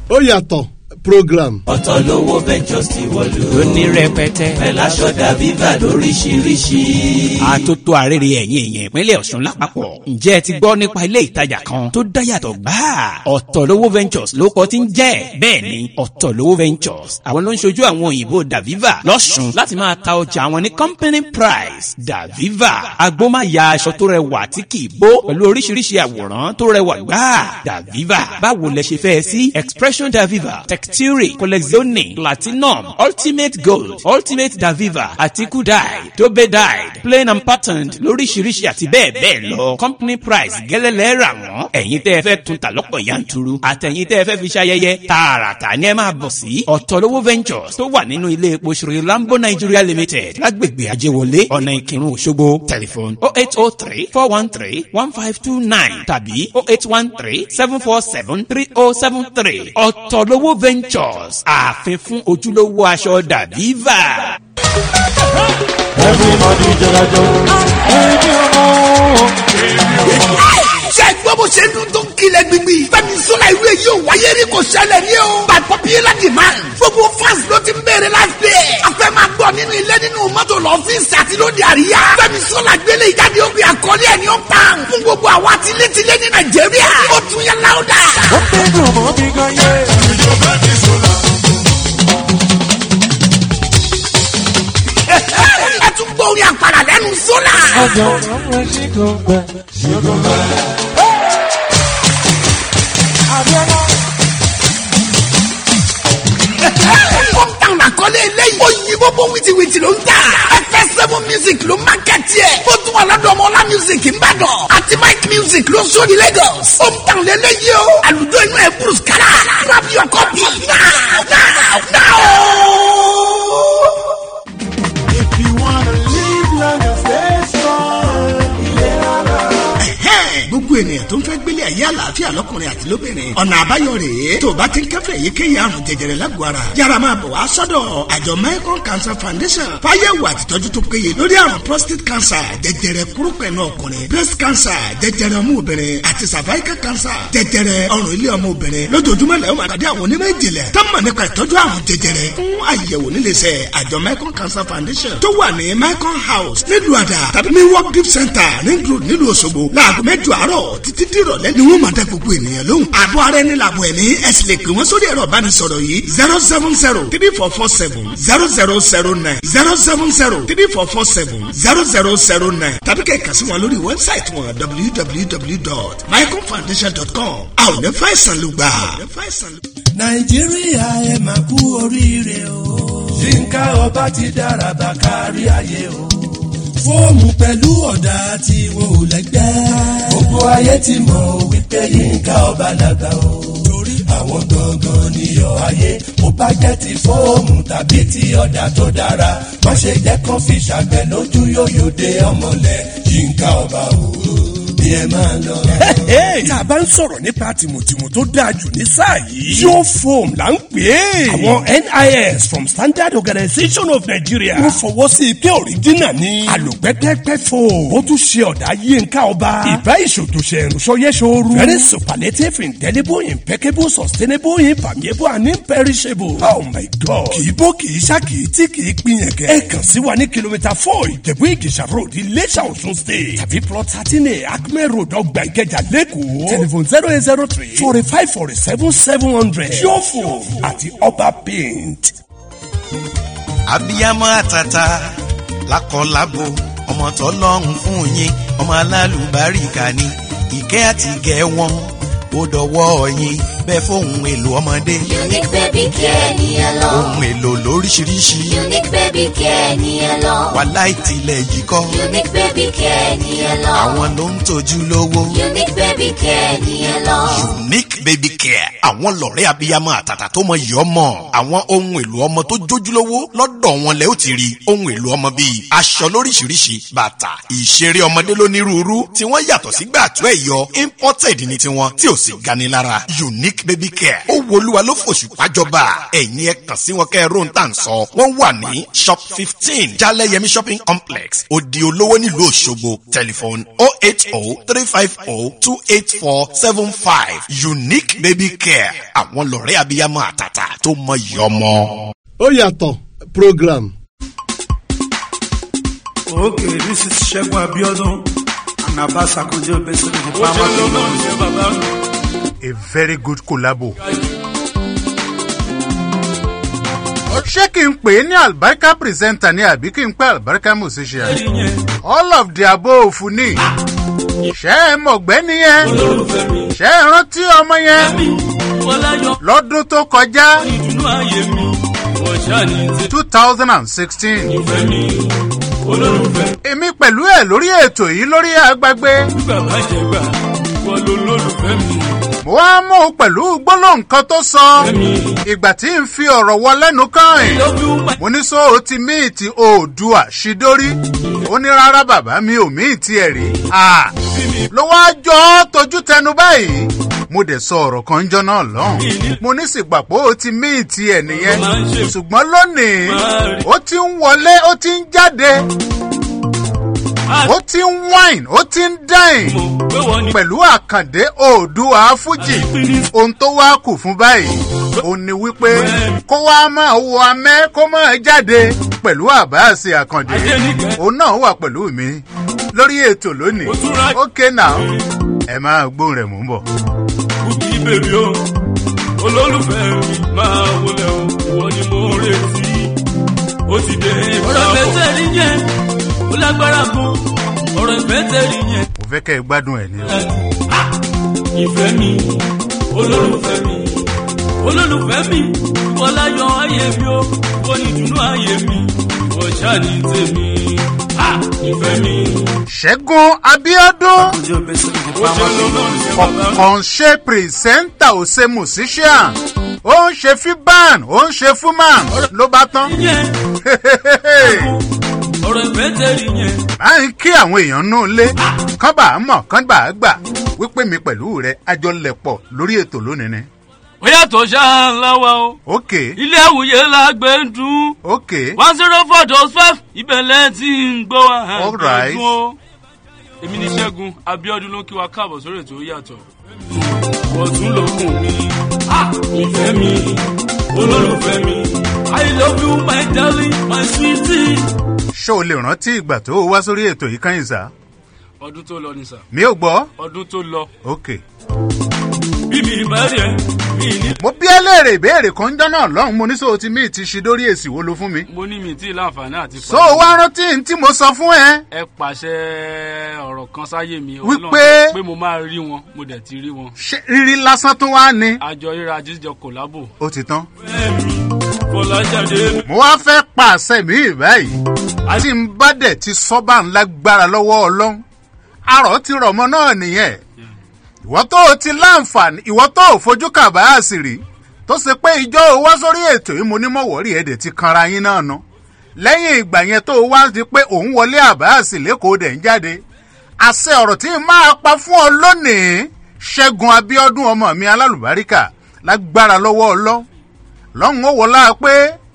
ó yàtọ̀ program. ọ̀tọ̀ lówó ventures ti wọ̀lú. ó ní rẹpẹtẹ. pẹ̀lú aṣọ dàbíbà lóríṣiríṣi. àtótó arére ẹ̀yìn èèyàn ìpínlẹ̀ ọ̀ṣun lápapọ̀. ǹjẹ́ ẹ ti gbọ́ nípa ilé ìtajà kan tó dáyàtọ̀ gbáà? ọ̀tọ̀lówó ventures ló kọ́ ti ń jẹ́. bẹ́ẹ̀ ni ọ̀tọ̀lówó ventures àwọn ló ń ṣojú àwọn òyìnbó daviva lọ́ṣun láti máa ta ọjà àwọn ní company price daviva agbómáya aṣọ tó rẹwà tí kì í bó pẹ̀lú oríṣiríṣi àwòrán tó rẹwà gbáà daviva báwo lẹ ṣe fẹ́ sí expression daviva texture collezione platinum ultimate gold ultimate daviva àti kudai dobe dyed plain and patterned lóríṣiríṣi àti bẹ́ẹ̀ bẹ́ẹ̀ lọ company price gẹ́lẹ́lẹ́ rà wọ́n ẹ̀yin tẹ́ ẹ fẹ́ tún ta lọ́pọ̀ yanturu àtẹ̀yin tẹ́ ẹ fẹ́ fi ṣayẹyẹ tààràtà ni ẹ máa bọ̀ sí ọ̀tọ̀lówó ventures tó wà nínú ilé epo ṣòro lambo nigeria limited lágbègbè ajéwọlé ọ̀nà ìkírun òṣogbo tẹlifon oh eight oh three four one three one five two nine tàbí oh eight one three seven four seven three oh seven three ọ̀tọ̀lówó ventures ààfin fún ojúlówó aṣọ dàbíva. everybody jọlajọ ẹni ọmọ. ṣe gbọ́ bó ṣe ń dún tó ń kilẹ̀ gbígbì. fẹ́mi sọ́la ìlú èyí ò wáyé rí kò ṣẹlẹ̀ ní o. by popular demand. gbogbo fans ló ti ń bèrè láti. a fẹ́ máa gbọ́ nínú ilé nínú mọ́tò lọ́fíìsì àti lóde àríyá. fẹ́mi sọ́la gbélé ìjáde òbí àkọlé ẹ̀ ní ó pan. fún gbogbo àwa tilétilé ní nàìjíríà. ó tún yẹ láwùdà. ó fẹ́ dùn mọ́ mi gan yé. ìjọba ti sọ̀la. ẹ tún gbọ́ orin àpàrà lẹ́nu sọ́la. ọjọ́ ọmọ ṣì kò gbẹ ṣì kò gbẹ. Abiola. hometown àkọlé eléyìí. ó yí bóbó wìtìwìtì ló ń tà. fẹ́ seven music ló máa kẹ́tì ẹ̀. ó tún wà lọ́dọ̀ ọmọ ọlá music ńbàdàn. àti mike music ló sọ ní lagos. hometown lélẹ́yìí o. àlùjọ inú ẹ̀ bruce kala. grab your copy now now now. If you wanna live long and stay strong. ìlera lọ́rọ̀. gbogbo ènìyàn tó ń fẹ́ gbélé ayé àlàáfíà lọ́kùnrin àti lóbìnrin ọ̀nà àbáyọ rèé tó o bá ti ń kẹ́fẹ́ èyíkéyìí àrùn jẹjẹrẹ lágọ̀ọ́ ara yára máa bọ̀ wá sọ́dọ̀ àjọ Mekong Cancer Foundation fáyẹ̀wò àtìtọ́jú tó péye lórí àrùn prostate cancer jẹjẹrẹ kúrúpẹ̀nù ọkùnrin breast cancer jẹjẹrẹ ọmọ obìnrin àti cervical cancer jẹjẹrẹ ọrùn ilé ọmọ obìnrin lójoojúmọ́ lẹ́yìn máa pàdé àwọn onímọ̀ ìjìnlẹ̀ tó mọ̀ nípa ìtọ́jú àrùn jẹjẹrẹ fún àyẹ̀wò níléeṣẹ́ àjọ Mekong Cancer Foundation tó wà ní Mekong House nílùú àdà tàbí ní work gift center nílùú nílùú Òṣogbo láago mẹ́jọ àárọ̀ títí dìrọ̀lẹ́ ni wọ́n máa dá gbogbo ènìyàn lóhùn. àbọ̀ ara ẹni làbọ̀ ẹ̀mí ẹ sì lè pè wọ́n sórí ẹ̀rọ ìbánisọ̀rọ̀ yìí zero seven zero three four four seven zero zero zero nine zero seven zero three four four seven zero zero zero nine tàbí kẹ́ ẹ̀ kà sí wọn lórí wẹ́bsáìtì wọn www.mycomfoundation.com a ò ní fàìsàn ló gbà. nàìjíríà ẹ máa kú oríire o. yínká ọba ti dára bá kárí ayé o. fóòmù pẹ̀lú ọ̀dà tí wọn ò lẹ́gbẹ́. gbogbo ayé ti mọ̀ wípé yínká ọba làgbà o. torí àwọn gangan níyọ̀ ayé mo bá jẹ́ ti fóòmù tàbí ti ọ̀dà tó dára. má ṣe jẹ́ kán fi ṣàgbẹ̀ lójú yóyò dé ọmọlẹ̀ yínká ọba o. bí ẹ máa lọ. tá a bá ń sọ̀rọ̀ nípa tìmùtìmù tó dáa jù ní sáà yìí. yóò foam là ń pè é. àwọn NIS from Standard Organization of Nigeria. wọ́n fọwọ́ sí i pé òrìjínà ni. àlòpẹ́pẹ́pẹ́ foam. ó tún ṣe ọ̀dà yínká ọba. ìbá ìṣòtòṣe ìrùsọyẹ́sọ̀rù. very superlative indelible impeccable sustainable impermeable and imperishable. oh my god. kì í bó kì í ṣá kì í tí kì í pinyẹ̀kẹ́. ẹ kàn sí wa ní kìlómítà four ìjẹ̀bú ìjẹ̀ṣà road iléṣà ọ̀ṣun state. tàbí plot thirteen a acme road ọgbà ìkẹjà lẹ́kọ̀ọ́. telephone zero eight zero three forty five forty seven seven hundred. yóò fò àti ọba paint. abiyamọ àtàtà lákọlábo ọmọ tọlọ́run fún yín ọmọ alálùbáríkà ni ìkẹ́ àti ìgẹ̀ wọn ó dọwọ́ yín bẹ́ẹ̀ fóun èlò ọmọdé. Unique baby care ni ẹ lọ. ohun èlò lóríṣiríṣi Unique baby care ni ẹ lọ. wàhálà ìtìlẹ̀ yìí kọ́ Unique baby care ni ẹ lọ. àwọn ló ń tọ́jú lówó. Unique baby care ni ẹ lọ. unique baby care àwọn lọ̀rẹ́ abiyamọ àtàtà tó mọ yìí ọmọ àwọn ohun èlò ọmọ tó jójúlówó lọ́dọ̀ wọn lẹ́ ó ti rí ohun èlò ọmọ bíi aṣọ lóríṣiríṣi bàtà ìṣeré ọmọdé lónírúurú tí wọ́n yàtọ̀ sí gbàtú ẹ̀yọ imported ní tiwọn tí ò sì gani lára unique unique baby care ó wolúwa ló fòṣùpá jọba ẹ̀yin ẹ kàn sí wọn kẹ́ ẹ ró ń tà ń sọ wọ́n wà ní shop fifteen jaleyemi shopping complex odi olówó nílùú òṣogbo telephone oh eight oh three five oh two eight four seven five unique baby care àwọn lọ̀rẹ́ abiyamọ àtàtà tó mọ ìyọmọ. ó yàtọ̀ program. Okay, this is Segun Abiodun and Abbas Akonde Obesere, the farmer a very good collabo. ṣé kí n pè é ní albarka presenter ni àbí kí n pè albarka musician all of the above ni ṣé ẹ mọ̀gbẹ́ni yẹn ṣé ẹ rántí ọmọ yẹn lọ́dún tó kọjá two thousand and sixteen èmi pẹ̀lú ẹ̀ lórí ètò yìí lórí agbágbé mo wá mú un pẹ̀lú gbólóhùn kan tó sọ ìgbà tí n fi ọ̀rọ̀ wọ lẹ́nu kan ẹ̀ mo ní sọ ó ti míìtì oòdùà ṣídórí ó ní rárá bàbá mi ò míìtì ẹ̀ rí ló wá jọ ọ́ tójú tẹnu báyìí mo dẹ̀ sọ ọ̀rọ̀ kan jọ náà lọ́hùn mo ní sì gbà pé ó ti míìtì ẹ̀ nìyẹn ṣùgbọ́n lónìí ó ti ń wọlé ó ti ń jáde ó ti ń wine ó ti ń dine pẹ̀lú àkàndé oòdùà fújì ohun tó wá kù fún báyìí ó ní wípé kó wá máa wọ amẹ́ kó máa jáde pẹ̀lú àbáàsì àkàndé òun náà wà pẹ̀lú mi lórí ètò lónìí ókè náà ẹ máa gbóhùn rẹ̀ mú bọ̀. kùkì bèbí o olólùfẹ́ mi máa wọlé o wọ́n ni mo retí ó ti dé. ọ̀rọ̀ ìfẹ́ rí yẹn ó lágbára gan ọ̀rọ̀ ìfẹ́ rí yẹn. mo fẹ́ kẹ́ ẹ gbádùn ẹ̀ ní. ìfẹ́ mi olólùfẹ́ mi olólùfẹ́ mi ìwọ láyọ̀ ayé mi o ìwọ ni ìdùnnú ayé mi ìwọ ṣáà ní tèmi ìfẹ́ mi. ṣẹ́gun abiodun kọ̀ọ̀kan ṣe pìrìsẹ́ńtà ò ṣe musician ó ń ṣe fiban ó ń ṣe fuman ló bá tán. ọ̀rọ̀ ìfẹ́ tẹ̀lé yẹn. máa ń kí àwọn èèyàn náà lé kán bá a mọ̀ kán bá a gbà wípé mi pẹ̀lú rẹ̀ àjọ lẹ̀pọ̀ lórí ètò lónìí ni. ó yàtọ̀ ṣáà láwa o. ok ilé àwùyé la gbé ń dún. ok one zero four dot five ìbẹ̀lẹ̀ tí ń gbọ́ wa. All right. dún o. èmi ní sẹ́gun abiodun ló kí wa káàbọ̀ sórí ètò ó yàtọ̀. ọ̀tún lókun mi ìfẹ́ mi olólùfẹ́ mi i love you my darling my sweetie. ṣé o lè rántí ìgbà tó o wá sórí ètò yìí kan ìsà ọdún tó lọ ni sà. mi ò gbọ́. ọdún tó lọ. ok. bí mi bá rí ẹ mi ní. mo bí ẹ léèrè ìbéèrè kan jọ náà lọ́hùn mo ní sọ ti mí ti ṣe dórí èsì wo ló fún mi. mo ní mi tí ì láǹfààní àti. so o wá rántí n tí mo sọ fún ẹ. ẹ pàṣẹ ọ̀rọ̀ kan sáyé mi. Wípé- pé mo máa rí wọn mo dẹ̀ ti rí wọn. ṣé rírí lásán tún wá ni. àjọ ríra jíjọ kòlábò. ó ti tán. fọlájáde. mo wá fẹ́ pàṣẹ mi báyìí. tí n bá dẹ̀ ti sọ́bà ńlá gbára lọ́wọ́ ọlọ́run. arọ̀ ti rọ̀ mọ́ náà nìyẹn. ìwọ́ tó o ti láǹfààní ìwọ́ tó o fojú kàbáàsì rí tó ṣe pé ìjọ o wá sórí ètò yìí mo ní mọ̀wọ́rì ẹ̀dẹ̀ ti kanra yín náà nu. lẹ́yìn ìgbà yẹn tó o wá di pé òun wọlé àbáàsì lẹ́kọ̀ọ́ dẹ̀ ń jáde. àṣẹ ọ̀rọ̀ tí n máa pa fún ọ lónìí ṣẹ́gun abiodun ọmọ mi alálùbáríkà lágbára lọ́wọ́ ọlọ́ lọ́hùn ó wọlá pé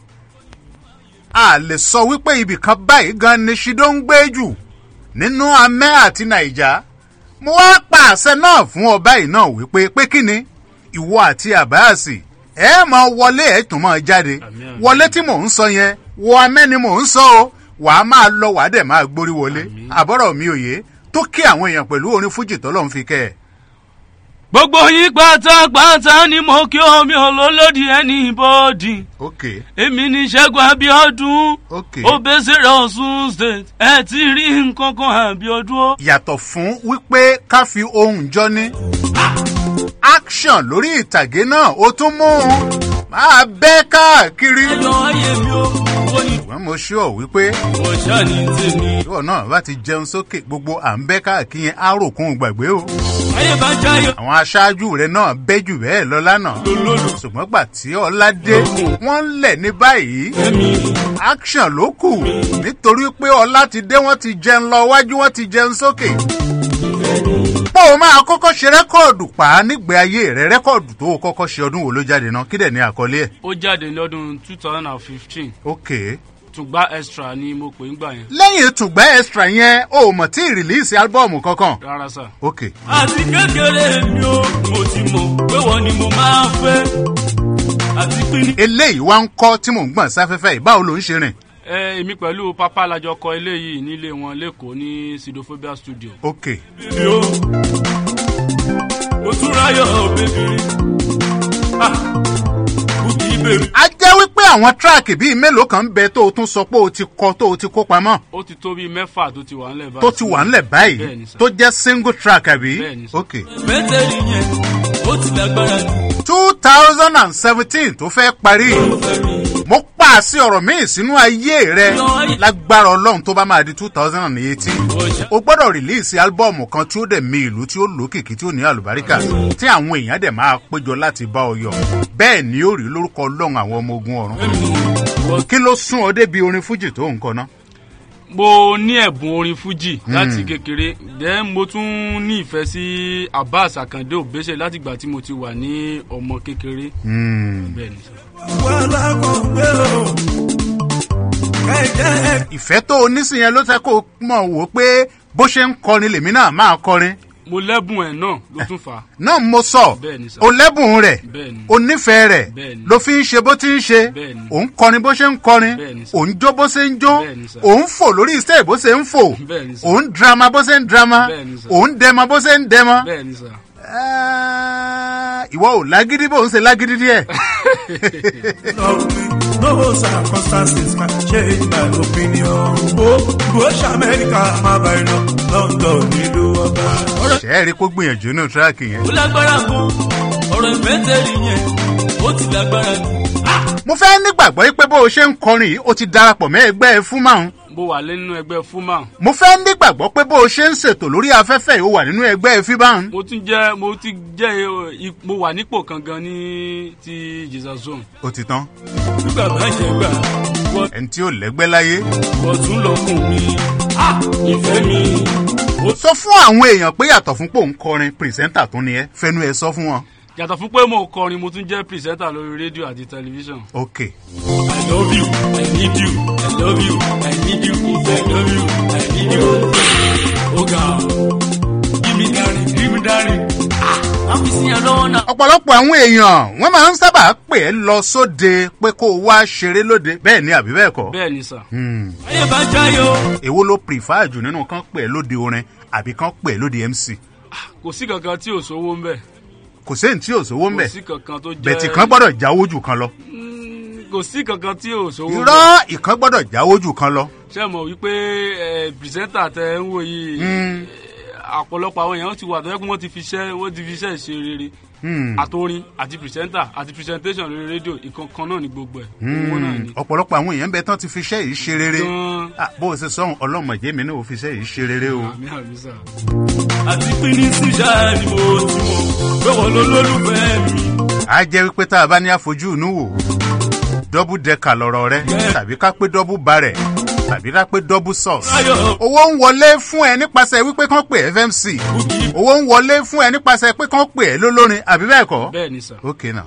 a lè sọ wípé ibìkan báyìí gan ni ṣídó ń gbé jù nínú amẹ́ àti nàìjà mo wá pa àṣẹ náà fún ọ báyìí náà wípé pé kí ni ìwọ àti àbáàsì ẹ máa wọlé ẹ tún máa jáde wọlé tí mò ń sọ yẹn wọ amẹ́ ni mò ń sọ o wàá máa lọ wàá dẹ̀ máa gbórí wọlé àbọ̀rọ̀ mi ò yé tó kí àwọn èèyàn pẹ̀lú orin fújì tọ́lọ́ ń fi kẹ́ ẹ̀. gbogbo yín pátápátá ni mo kí omi olólòdì ẹni bọ́ọ̀dì. ok èmi ní sẹ́gun abiodun. ok obesere ọ̀sùn state ẹ ti rí nǹkan kan abiodun o. yàtọ̀ fún wípé ká fi ohun jọ ní. action lórí ìtàgé náà ó tún mú un máa bẹ́ káàkiri. ayọ̀ ayé mi o wọ́n ní. ṣùgbọ́n mo ṣọ́ wípé wọ́n ṣáà ní tèmi. ìwọ náà bá ti jẹun sókè gbogbo à ń bẹ́ káàkiri yẹn á rò kún gbàgbé o. ayé bá jáyọ. àwọn aṣáájú rẹ náà bẹ́ jù bẹ́ẹ̀ lọ lánàá. ṣùgbọ́n gbà tí ọlá dé wọ́n ń lẹ̀ ní báyìí. action ló kù nítorí pé ọlá ti dé wọ́n ti jẹun lọ wájú wọ́n ti jẹun sókè. pé o máa kọ́kọ́ ṣe rẹ́kọ̀dù pa nígbè ayé rẹ rẹ́kọ̀dù tó o kọ́kọ́ ṣe ọdún wo ló jáde náà kí dẹ̀ ní àkọlé ẹ̀. ó jáde lọ́dún two thousand and fifteen ok tùgbà extra ni mo pè ń gbà yẹn lẹ́yìn tùgbẹ́ extra yẹn o ò mọ̀ tí ì rìlíìsì álbọ̀mù kankan. rárá sà. ok àti kékeré mi ò mo ti mọ̀ pé wọ́n ni mo máa fẹ́ àti pín eléyìí wá ń kọ́ tí mò ń gbọ̀n sáfẹ́fẹ́ yìí báwo ló ń ṣe rìn. ẹ èmi pẹ̀lú pápá lajọ kọ eléyìí nílé wọn lẹ́kọ̀ọ́ ní sidophobia studio. ok bíbí o mo tún ráyọ̀ bèbí kùkì bèbí. a jẹ́ wípé àwọn tíráàkì bíi mélòó kan ń bẹ tó o tún sọ pé o ti kọ tó o ti kó pamọ́ ó ti tó bíi mẹ́fà tó ti wà ńlẹ̀ báyìí. tó ti wà ńlẹ̀ báyìí Bẹ́ẹ̀ni sà. tó jẹ́ single track àbí. Bẹ́ẹ̀ni sà. ok mẹ́tẹ̀ẹ̀lì yẹn ó ti lágbára jù. two thousand and seventeen tó fẹ́ parí mo pàṣẹ ọ̀rọ̀ míì sínú ayé rẹ lágbára ọlọ́run tó bá máa di two thousand and eighteen o gbọ́dọ̀ rìlíìsì álbọ̀mù kan tí ó dẹ̀ mi ìlú tí ó lókìkí tí ó ní àlùbáríkà tí àwọn èèyàn dẹ̀ máa péjọ láti bá ọ yọ bẹ́ẹ̀ ni ó rí lórúkọ ọlọ́run àwọn ọmọ ogun ọ̀run kí ló sún ọ débi orin fújì tó ń kọ ná. mo ní ẹ̀bùn orin fújì Hmm. láti kékeré then mo tún ní ìfẹ́ sí abbas akande obese látìgbà tí mo ti wà ní ọmọ kékeré. bẹ́ẹ̀ ni sà. ìfẹ́ tó o ní sí yẹn ló fẹ́ kó o mọ̀ wò ó pé bó ṣe ń kọrin lèmi náà máa kọrin mo lẹ́bùn ẹ̀ náà ló tún fà á. náà mo sọ Bẹ́ẹ̀ni sà. o lẹ́bùn rẹ̀ Bẹ́ẹ̀ni. o nífẹ̀ẹ́ rẹ̀ Bẹ́ẹ̀ni. ló fi ń ṣe bó ti ń ṣe Bẹ́ẹ̀ni. ò ń kọrin bó ṣe ń kọrin Bẹ́ẹ̀ni sà. ò ń jó bó ṣe ń jó Bẹ́ẹ̀ni sà. ò ń fò lórí stage bó ṣe ń fò Bẹ́ẹ̀ni sà. ò ń drama bó ṣe ń drama Bẹ́ẹ̀ni sà. ò ń dẹmọ bó ṣe ń dẹmọ bẹ́ẹ̀ ni sà. ìwọ ò lágídí bó ń ṣe lágídí díẹ̀. No circumstances can change my opinion. Bó bó ṣe Amẹ́ríkà máa bá iná London nílùú ọba. ṣe é rí kó gbìyànjú nínú tíráàkì yẹn. ó lágbára gan ọ̀rọ̀ ìfẹ́tẹ̀lì yẹn ó ti lágbára jù. mo fẹ́ nígbàgbọ́ pé bó o ṣe ń kọrin yìí o ti darapọ̀ mẹ́ ẹgbẹ́ fúnmáhùn mo wà nínú ẹgbẹ́ fúnmà. mo fẹ́ nígbàgbọ́ pé bó o ṣe ń ṣètò lórí afẹ́fẹ́ yìí o wà nínú ẹgbẹ́ fíbáhùn. mo tún jẹ́ mo ti jẹ́ eh, ip- mo wà nípò kan gan ní ti jesus zone. o ti tán. nígbà bá jẹ gbà ẹni tí ò lẹ́gbẹ́ láyé. ọ̀tún lọ́kùn mi ah ìfẹ́ mi. sọ fún àwọn èèyàn pé yàtọ̀ fún pò ń kọrin pìrìsẹ́ńtà tó ní ẹ fẹnu ẹ sọ fún wọn. yàtọ̀ fún pé mo kọrin mo tún jẹ́ pìrìsẹ́ńtà lórí rédíò àti tẹlifíṣàn. ok I love you, I need you, I love you, I need you, I love you, I need you. Oga, give me darling, give me darling. Ah, I'm missing your love now. ọ̀pọ̀lọpọ̀ àwọn èèyàn wọ́n máa ń sábà pè é lọ sóde pé kó o wá ṣeré lóde bẹ́ẹ̀ ni àbí bẹ́ẹ̀ kọ́. Bẹ́ẹ̀ ni sà. Hmm. Ayé bá jáyò. èwo ló prefer jù nínú kan pè é lóde orin àbí kan pè é lóde mc. Kò sí kankan tí ò sówó ń bẹ̀. kò séyìn tí ò sówó ń Kò bẹ̀ sí kankan tó jẹ́. bẹ̀tì kan gbọ́dọ̀ jáwó jù kan lọ. Kò sí kankan tí ò sówó ń bẹ̀. irọ́ ìkan gbọ́dọ̀ jáwó jù kan lọ. Ṣé mọ̀ wípé ẹ̀ pìrìsẹ́ńtà tẹ ń wò yìí. Hmm. Àpọ̀lọpọ̀ àwọn èèyàn ti wà tó yẹ kí wọ́n ti fi iṣẹ́ wọ́n ti fi iṣẹ́ ṣe rere. Hmm. Àtorin àti pìrìsẹ́ńtà àti pìrìsẹ́ńtẹ́sàn lórí rédíò ìkankan náà ni gbogbo ẹ̀. Owó náà ni. ọ̀pọ̀lọpọ̀ àwọn èèyàn bẹ tán ti fi iṣẹ́ yìí ṣe rere Gan. Ah, bó o ṣe sọ́hun ọlọ́mọdé mi náà ò fi iṣẹ́ yìí ṣe rere o. Àmì àmì sà. Àti pín ní síṣà ni mo ti mọ̀ pé wọ́n ló lólùfẹ́ mi. a jẹ́ wípé tá a bá ní àfojú inú wò dọ́bù dẹ́ka lọ́rọ̀ rẹ tàbí ká pé dọ́bù barẹ̀ tàbí ká pé dọ́bù sọ́ọ̀sì. owó ń wọlé fún ẹ nípasẹ̀ wípé kán pè fmc owó ń wọlé fún ẹ nípasẹ̀ pé kán pè ẹ lólórin àbí bẹ́ẹ̀ kọ́. Bẹ́ẹ̀ ni sà. ok náà.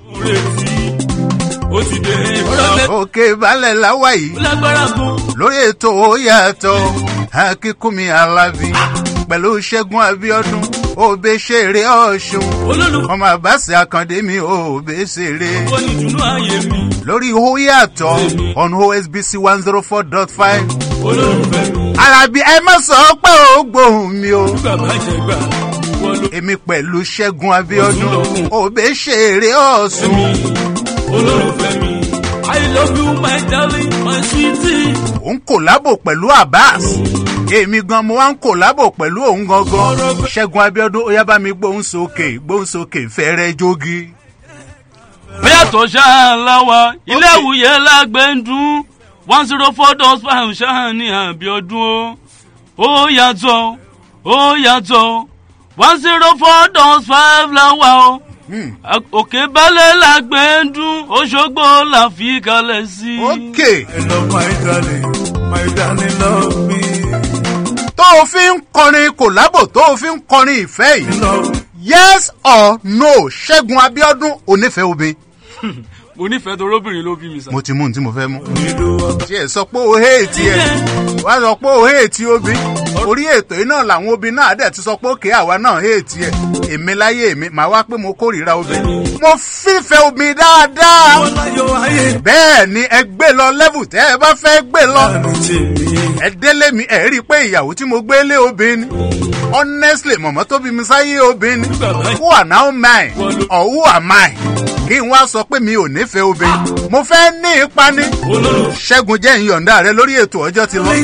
Ó ti dé ìbọ̀lọ́lẹ̀. òkè balẹ̀ láwa yìí Ó lágbára gan. lórí ètò ó yàtọ̀ akínkùnmi alábí pẹ̀lú ṣẹ́gun abiodun òbí ṣeré ọ̀ṣun ọmọ àbáṣe àkàndé mi òbí ṣeré Ó ní ìdùnnú ayé mi. lórí ó yàtọ̀ on osbc one zero four dot five Olólùfẹ́ mi. alábí ẹ má sọ pé ó gbóhùn mi o Nígbà bá jẹ gbà. Wọ́n ló èmi pẹ̀lú ṣẹ́gun abiodun òbí ṣeré ọ̀ṣun. olólùfẹ́ mi. I love you my darling my sweetie. ó ń kòlábò pẹ̀lú abbas èmi gan mo wá ń kòlábò pẹ̀lú òun gangan ṣẹ́gun abiodun ó yá bá mi gbóhùn sókè gbóhùn sókè fẹ́rẹ́ jogi. bóyá tó ṣáà láwa ilé ìwúyẹ lágbẹ́ndún one zero four dot five ṣáà ní àbíọdún o ó yàtọ̀ ó yàtọ̀ one zero four dot five láwa o òkè balẹ̀ lágbẹ́ndún oṣogbo la fi kalẹ̀ sí. okay. I love my darling, my darling love me. tó o fi ń kọrin kòlábò tó o fi ń kọrin ìfẹ́ yìí yes or no ṣẹ́gun abiodun onífẹ̀ẹ́ obìnrin mo nífẹ̀ẹ́ torí obìnrin ló bí mi sà. mo ti mú ohun tí mo fẹ́ mú. tí ẹ sọ pé o héètì ẹ wá sọ pé o héètì obì orí ètò yìí náà làwọn obì náà dẹ̀ ti sọ pé òkè àwa náà héètì ẹ èmi láyé mi màá wá pé mo kórìíra obì. mo fífẹ́ obì dáadáa bẹ́ẹ̀ ni ẹ gbé lọ lẹ́vù tẹ́ ẹ bá fẹ́ gbé lọ. ẹ délé mi ẹ rí i pé ìyàwó tí mo gbé lé obìnrin honestly mọ̀mọ́ tó bí mi sáyé obìnrin who are now mine or who am I kí n wá sọ pé mi ò nífẹ̀ẹ́ obìnrin mo fẹ́ ní ipa ní. ṣẹ́gun jẹ́ ìyọ̀ǹda rẹ lórí ètò ọjọ́ ti lọ.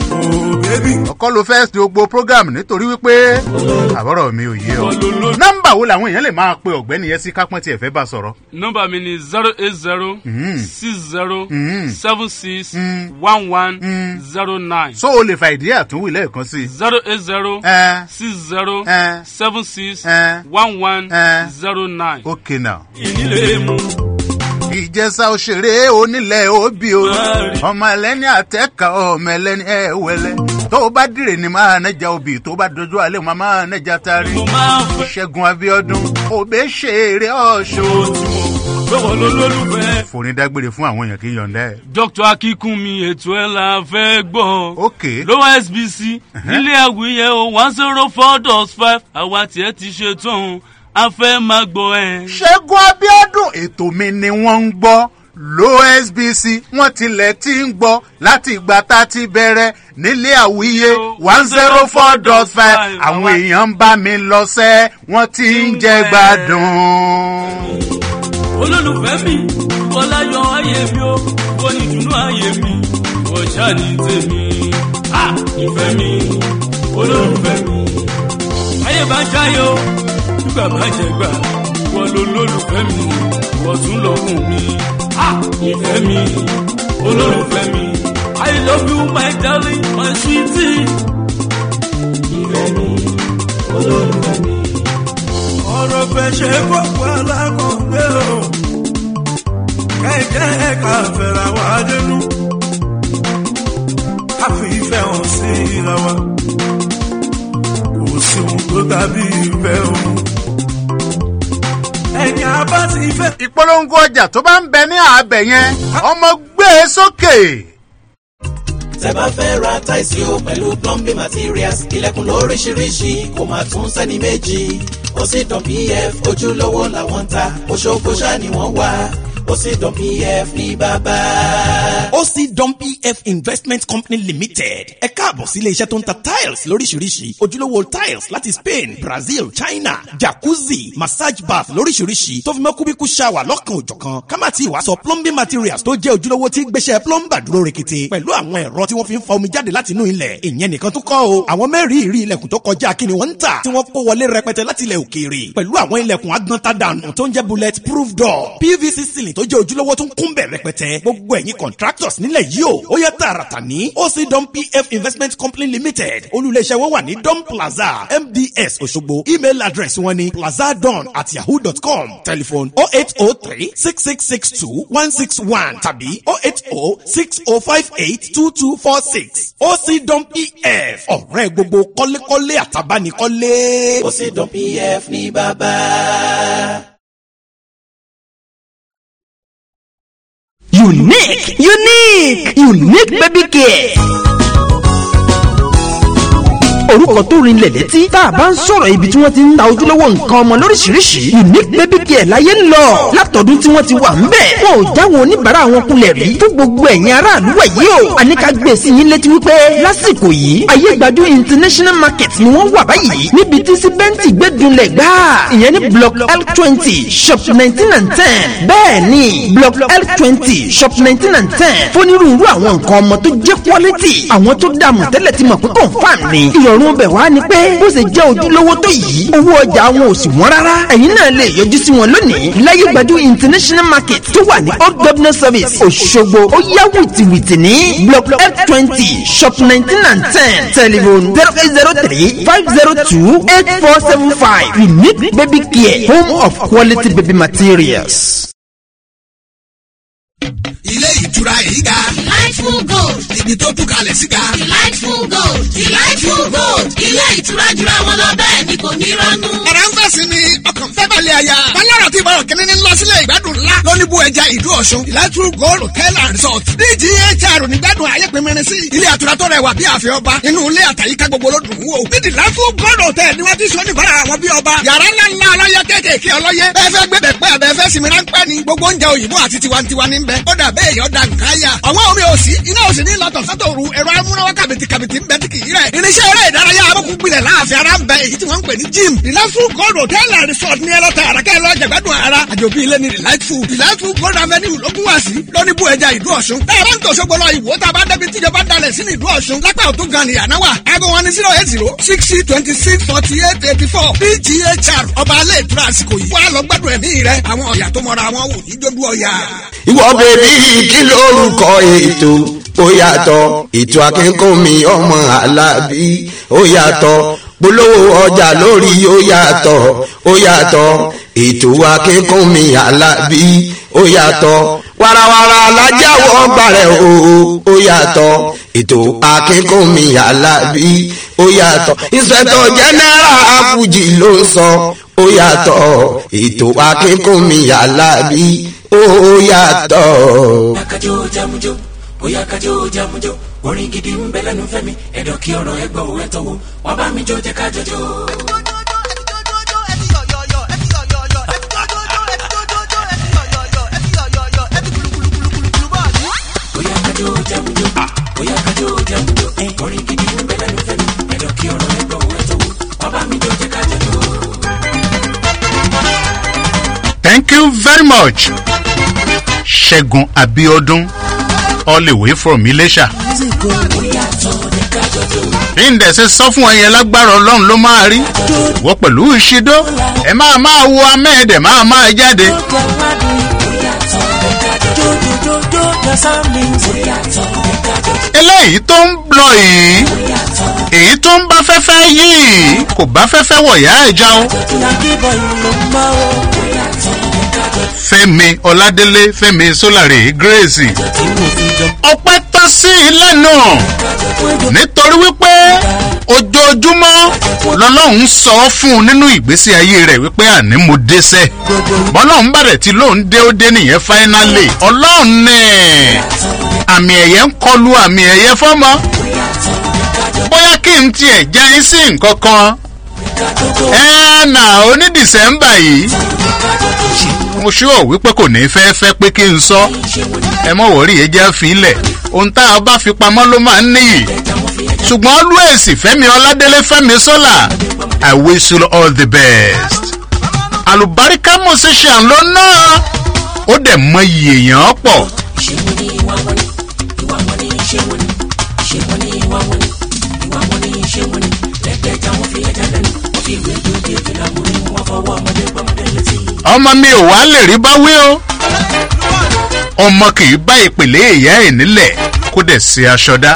ọkọ ló fẹ́ ṣe gbogbo program nítorí wípé àbọ̀rọ̀ mi ò yé ọ. nọ́mbà wo làwọn èèyàn lè máa pe ọ̀gbẹ́ni yẹn sí kápẹ́ tí ẹ fẹ́ bá sọ̀rọ̀. nọmba mi ni zero eight zero six zero seven six one one zero nine. so o lè fa ìdí àtúnwì lẹ́ẹ̀kan sí i. zero eight zero six zero seven six one one zero nine. okay now. ìnílẹ̀ mu ìjẹsà òṣèré onílẹ̀ òbí o ọmọ ẹlẹ́ni àtẹ́ka ọmọ ẹlẹ́ni ẹ̀wẹ̀lẹ́ tó o bá dìrè ní máa nẹ́jà obì tó o bá dojú alẹ́ máa máa nẹ́jà tari ṣẹ́gun abiodun òbí ṣeré ọ̀ṣọ́. gbọ́wọ́ ló lólùfẹ́. forin dágbére fún àwọn èèyàn kì í yọ̀ǹda ẹ̀. dr akínkúnmi ètò ẹ̀ la fẹ́ gbọ́. ok lọ́wọ́ sbc nílé àwìyẹ o one zero four dot five àwa tiẹ̀ ti ṣe tán a fẹ́ máa gbọ́ ẹ. ṣẹ́gun abiodun ètò mi ni wọ́n ń gbọ́ losbc wọ́n tilẹ̀ ti ń gbọ́ láti ìgbà tá a ti bẹ̀rẹ̀ nílé àwíyé one zero four dot five àwọn èèyàn ń bá mi lọ sẹ́ wọ́n ti ń jẹ́ gbádùn. olólùfẹ́ mi bọ́lá yọ ayé mi ó wọ́n ní dùnú ayé mi wọ́n ṣáàní tèmi ìfẹ́ mi olólùfẹ́ mi ayé bá ń ṣáyé o nígbà bá jẹ gbà wọ́n ló lólùfẹ́ mi wọ́n tún lọ́kùn mi ìfẹ́ mi olólùfẹ́ mi i love you my darling my sweetie. ìfẹ́ mi olólùfẹ́ mi. ọ̀rọ̀ fẹ́ ṣe kókó alákọ̀ọ́gbé o kẹ́kẹ́ ká fẹ́ra wá dénú ká fi ìfẹ́ hàn sí ra wa kò sí ohun tó dàbí ìfẹ́ òun ẹ̀yìn abá ti fẹ́. ìpolongo ọjà tó bá ń bẹ ní àbẹ yẹn ọmọ gbé e sókè. tẹ́ bá fẹ́ ra táìsì o pẹ̀lú plumbing materials ilẹ̀kùn lóríṣiríṣi kò máa tún sẹ́ni méjì ó sì dán pf ojúlówó làwọn ń ta oṣooṣù ṣáà ni wọ́n wá ó sì dán pf ní bàbá. ó sì dán pf investment company limited ẹ káàbọ̀ sí ilé iṣẹ́ tó ń ta tiles lóríṣiríṣi ojúlówó tiles láti spain brazil china jacuzzi massage bath lóríṣiríṣi tó fi mọ́ kúbíkú shower lọ́kàn òjọ̀kan ká má ti wá sọ plumbing materials tó jẹ́ ojúlówó tí gbéṣẹ́ plumber dúró rekete pẹ̀lú àwọn ẹ̀rọ tí wọ́n fi ń fa omi jáde láti inú ilẹ̀ ìyẹn nìkan tó kọ́ o àwọn mẹ́rin ìrí ilẹ̀kùn tó kọjá kí ni wọ́n ń tà tí wọ́n kó wọlé rẹpẹtẹ láti ilẹ̀ òkèèrè pẹ̀lú àwọn ilẹ̀kùn agbọ́ntadànù tó ń jẹ́ bullet proof door pvc ceiling tó jẹ́ ojúlówó tó ń kún bẹ̀ rẹpẹtẹ gbogbo ẹ̀yin contractors nílẹ̀ yìí o ó yẹ tààràtà ní oc dom pf investment company limited olùléeṣẹ́ wọn wà ní dom plaza mds òṣogbo email address wọn ni plazadon at yahoo dot com telephone oh eight oh three six six six two one six one tàbí oh eight oh six oh five eight two two four six oc dom pf ọ̀rẹ́ gbogbo kọ́lékọ́lé àtàbánikọ́lé. ó sì dán pf ní bàbá. unique unique unique baby care orúkọ tó rinlẹ̀ létí tá a bá ń sọ̀rọ̀ ibi tí wọ́n ti ń ta ojúlówó nǹkan ọmọ lóríṣiríṣi unique baby care láyé ń lọ látọ̀dún tí wọ́n ti wà ń bẹ̀ wọn ò jáwọ́ oníbàárà wọn kulẹ̀ rí fún gbogbo ẹ̀yin aráàlú wẹ̀ yìí o àníkà gbé sí yín létí wípé lásìkò yìí ayé gbajú international market ni wọ́n wà báyìí níbi tí síbẹ́ǹtì gbẹ́dúnlẹ̀ gbá ìyẹn ní block l twenty shop nineteen and ten bẹ́ẹ̀ ni block l twenty shop nineteen and ten fónírúurú àwọn nǹkan ọmọ tó jẹ́ quality àwọn tó dààmú tẹ́lẹ̀ ti mọ̀ pé confam ni ìrọ̀rùn bẹ̀ wá ni pé bó ṣe jẹ́ ojúlówó tó yìí owó ọjà wọn ò sì wọ́n rárá ẹ̀yin náà lè yọjú sí wọn lónìí láyé gbajú international market tó wà ní old governor service òṣogbo ó yá wìtìwìtì ní block f twenty shop nineteen and ten telephone zero eight zero three five zero two eight four seven five unique baby care home of quality baby materials. ilé ìtura èyí ga. Delightful Gold. ibi tó tú kalẹ̀ sí ga. Delightful Gold. Delightful Gold. Ilé ìtura jura wọn lọ bẹ́ẹ̀ ni kò ní rọ́nú. ẹ̀rọ ń fẹ̀sìn ni ọkàn fẹ́ balẹ̀ àyà. bálọ̀rọ̀ tí ìbára kìnínní ní lọ sílẹ̀ ìgbádùn ńlá. lóníbù ẹja ìlú ọ̀ṣun. Delightful Gold Hotel and Resort. DGHR nígbàdùn ayé pinmirin sí. ilé àtura tó rẹwà bí ààfin ọba. inú ilé àtàyíká gbogbo ló dùn ún wò. ní Delightful Gold Hotel ni wọ́n ti sọ níbàrà àwọn bí ọba. yàrá ńlá ńlá ọlọ́yẹ kéékèèké ọlọ́yẹ. bẹ́ẹ̀ fẹ́ gbé bẹ̀ pẹ́ àbẹ́ fẹ́ sinmi ráńpẹ́ ni. gbogbo oúnjẹ òyìnbó àti tiwantiwa ní bẹ. ó dà bẹ́ẹ̀ yọ̀ dà nǹkan yà. ọ̀wọ́n omi ò sí iná ò sí ní lọ́tọ̀ sọ́tò ru ẹ̀rọ amúnáwá kàbìtì kàbìtì ń bẹ tí kì í rẹ̀. irinṣẹ́ eré ìdárayá amókun gbilẹ̀ láàfin ara ń bẹ èyí tí wọ́n ń pè ní gym. Delightful Gold Hotel and Resort ní ẹlọ́ta àràkẹ́ lọ jẹ̀gbádùn ara. àjòbí ilé ní Delightful. Delightful Gold Avenue lógún wá sí lóní bú ẹja ìlú Ọ̀ṣun. ẹ̀rọ ń tò ṣogbo lọ ìwò tá a bá débi tíjọba dalẹ̀ sí ní ìlú Ọ̀ṣun. lápá òtún gan ni àná wà. aago wọn ni zero eight zero sixty twenty six forty eight eighty four PGHR ọba alẹ́ ìtura àsìkò yìí. wàá lọ gbádùn ẹ̀mí rẹ àwọn ọ̀yà tó mọra wọn wò ní dójú ọ̀yà. ìwọ bèbí kí lórúkọ ètò ó yàtọ̀ ètò akínkùnmí ọmọ alábí ó yàtọ̀ polówó ọjà lórí ó yàtọ̀ ó yàtọ̀ ètò akínkùnmí alábí ó yàtọ̀ warawara alájáwọ̀ gbàrẹ̀ o ó yàtọ̀ ètò akínkùnmí alábí ó yàtọ̀ ìṣẹ̀tọ̀ jẹ́nẹ́rà àfùjì ló ń sọ ó yàtọ̀ ètò akínkùnmí alábí ó yàtọ̀. kájọ jamujo bóyá kájọ jamujo orin gidi ń bẹ lẹ́nu fẹ́mi ẹ̀dọ̀ kí ọ̀rọ̀ ẹgbẹ́ òwe tọ́wọ́ wọ́n bá mi jó jẹ́ kájọ jó. bóyá kájọ jamujo bóyá kájọ jamujo orin gidi ń bẹ lẹ́nu fẹ́mi ẹ̀dọ̀ kí ọ̀rọ̀ ẹgbẹ́ òwe tọ́wọ́ wọ́n bá mi jó jẹ́ kájọ jó. Thank you very much. Ṣẹ́gun Abiodun all the way from Ilesha. bí n dẹ̀ ṣe sọ fún ẹ yẹn lágbára ọlọ́run ló máa rí wọ́n pẹ̀lú ìṣídó ẹ máa máa wo amẹ́ẹ̀dẹ̀ máa máa jáde. eléyìí tó ń lọ yìí èyí tó ń bá fẹ́fẹ́ yìí kò bá fẹ́fẹ́ wọ̀yá ẹja o. fẹ́mi ọládélé fẹ́mi sólàrè grace ọpẹ́ tán sí i lẹ́nu nítorí wípé ojoojúmọ́ lọ́lọ́run sọ fún un nínú ìgbésí ayé rẹ̀ wípé àní mo dẹ́sẹ̀ bọ́lọ́run bàrẹ̀ tí lóun dé ó dé nìyẹn fáínálì ọlọ́run ní àmì ẹ̀yẹ ń kọlu àmì ẹ̀yẹ fọ́mọ bóyá kí n tiẹ̀ jẹ́ yín sí nǹkan kan ẹ nà oní dìsẹ́mbà yìí mo ṣúọ̀ wípé kò ní fẹ́ fẹ́ pé kí n sọ ẹ mọ̀ wọ́rí ẹ jẹ́ fílẹ̀ ohun tá a bá fi pamọ́ ló máa ń níyì ṣùgbọ́n always fẹ́mi ọládélé fẹ́mi sọ́là i wish you all the best àlùbáríkà musician ló ná ó dẹ̀ mọ iye èèyàn pọ̀ ọmọ mi ò wá lè rí bá wí o ọmọ kì í bá ìpèlè ìyá ẹ̀ nílẹ̀ kó dẹ̀ ṣe aṣọ dá.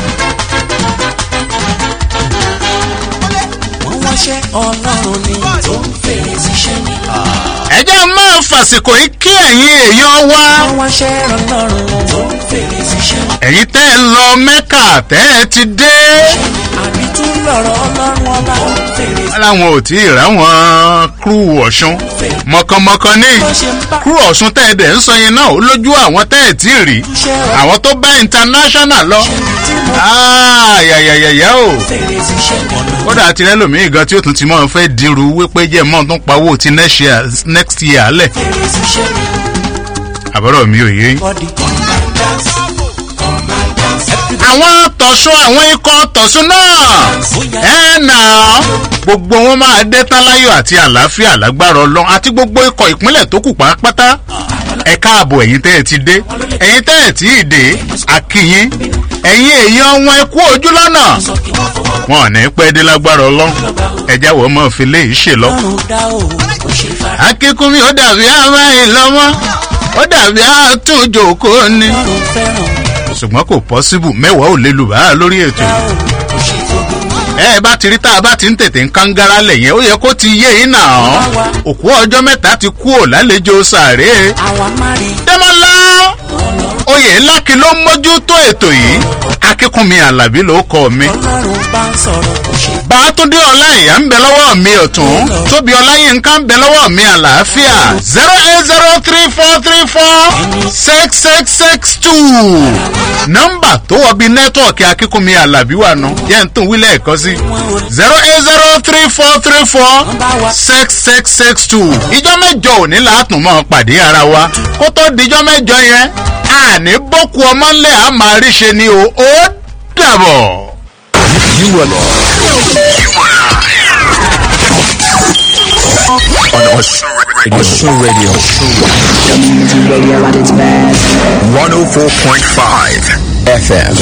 wọ́n wáṣẹ́ ọlọ́run ni tó ń fèrè síṣẹ́ ni. ẹ jẹ́ máa fàsìkò yìí kí ẹ̀yin èèyàn wá. wọ́n wáṣẹ́ ọlọ́run tó ń fèrè síṣẹ́ ni. ẹ̀yin tẹ́ ẹ lọ mẹ́kà tẹ́ ẹ ti dé. àbí tún lọ̀rọ̀ ọlọ́run ọba tó ń fèrè wọ́n láwọn ò tí ì ráwọn kúrú ọ̀ṣun mọ̀kànmọ̀kàn ní kúrú ọ̀ṣun tẹ́ ẹ dẹ̀ ń sọ yẹn náà ó lójú àwọn tẹ́ ẹ tí ì rí àwọn tó bá international lọ. yàyàyàyà o kódà àti rẹ́lòmíì gan tí ó tún ti mọ́ fẹ́ dirú wípé jẹ́ mọ́ tó ń pawó ti next year next year lẹ̀. àbọ̀rọ̀ mi ò yé yín àwọn tọ̀sùn àwọn ikọ̀ tọ̀sùn náà ẹ̀ nà gbogbo wọn máa dé tán láyọ̀ àti àlàáfíà lágbára ọlọ́run àti gbogbo ikọ̀ ìpínlẹ̀ tó kù pátá ẹ káàbọ̀ ẹ̀yin tẹ́ ẹ ti dé ẹ̀yin tẹ́ ẹ tí ì dé àkìyín ẹ̀yin èèyàn wọn ẹ kú ojú lọ́nà wọn ò ní pẹ́ dé lágbára ọlọ́run ẹ̀já wọ́n mọ̀ fi lé ìṣe lọ. akínkúnmi ó dàbí amáyín lọ́mọ́ ó dàbí àtúnjòkó ni ṣùgbọ́n kò pọ́síbù mẹ́wàá ò lè lù bá lórí ètò yìí. ẹ bá ti rí tá a bá ti ń tètè ń kángára lẹ̀ yẹn ó yẹ kó ti yé yín náà òkú ọjọ́ mẹ́ta ti kú ò lálejò sàárè. dẹ́mọ́lá oyè lákì ló ń mójútó ètò yìí akínkùnmi alábí ló kọ mi. ọlọ́run bá ń sọ̀rọ̀ kò ṣe. bàtúndé ọláìyá ń bẹ lọ́wọ́ mi ọ̀tún tóbi ọláyínká ń bẹ lọ́wọ́ mi àlàáfíà zero eight zero three four three four six six six two nọ́mbà tó wọ bí nẹ́tíwọ̀kì akínkùnmi alábí wà nù yẹn ń tún wílẹ̀ ẹ̀kọ́ sí zero eight zero three four three four six six six two ìjọ mẹ́jọ òní látùn mọ́ pàdé ara wa kó tó dijọ́ mẹ́jọ yẹn àní bókù ọmọ ńlẹ̀ á máa rí ṣe ni o ó dàbọ̀. You are on Osun Radio. Osun Radio. Community radio at its best. 104.5 FM.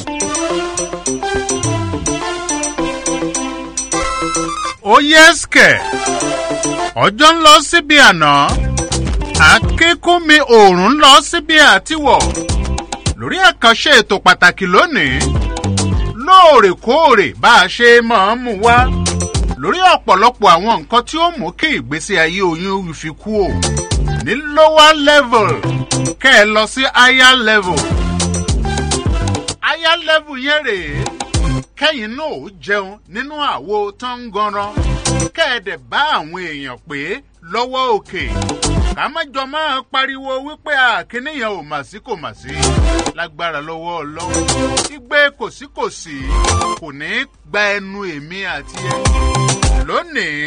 ó yẹ́sìkẹ̀ ọjọ́ ń lọ síbi àná akínkúnmi òòrùn ń lọ síbi àtiwọ̀ lórí àkànṣe ètò pàtàkì lónìí lóòrèkóòrè bá a ṣe máa ń mú wá lórí ọ̀pọ̀lọpọ̀ àwọn nǹkan tí ó mú kí ìgbésí ayé oyún fi kú o ní lower level kẹ́ ẹ lọ sí higher level higher level yẹn rèé kẹ́yìn náà ó jẹun nínú àwo tó ń ganran kẹ́ẹ̀dẹ̀ bá àwọn èèyàn pé lọ́wọ́ òkè ká má jọ máa pariwo wípé àkíníyàn ò mà sí kò mà sí lágbára lọ́wọ́ ọlọ́run igbe kòsíkòsí kò ní í gba ẹnu èmi àti ẹ lónìí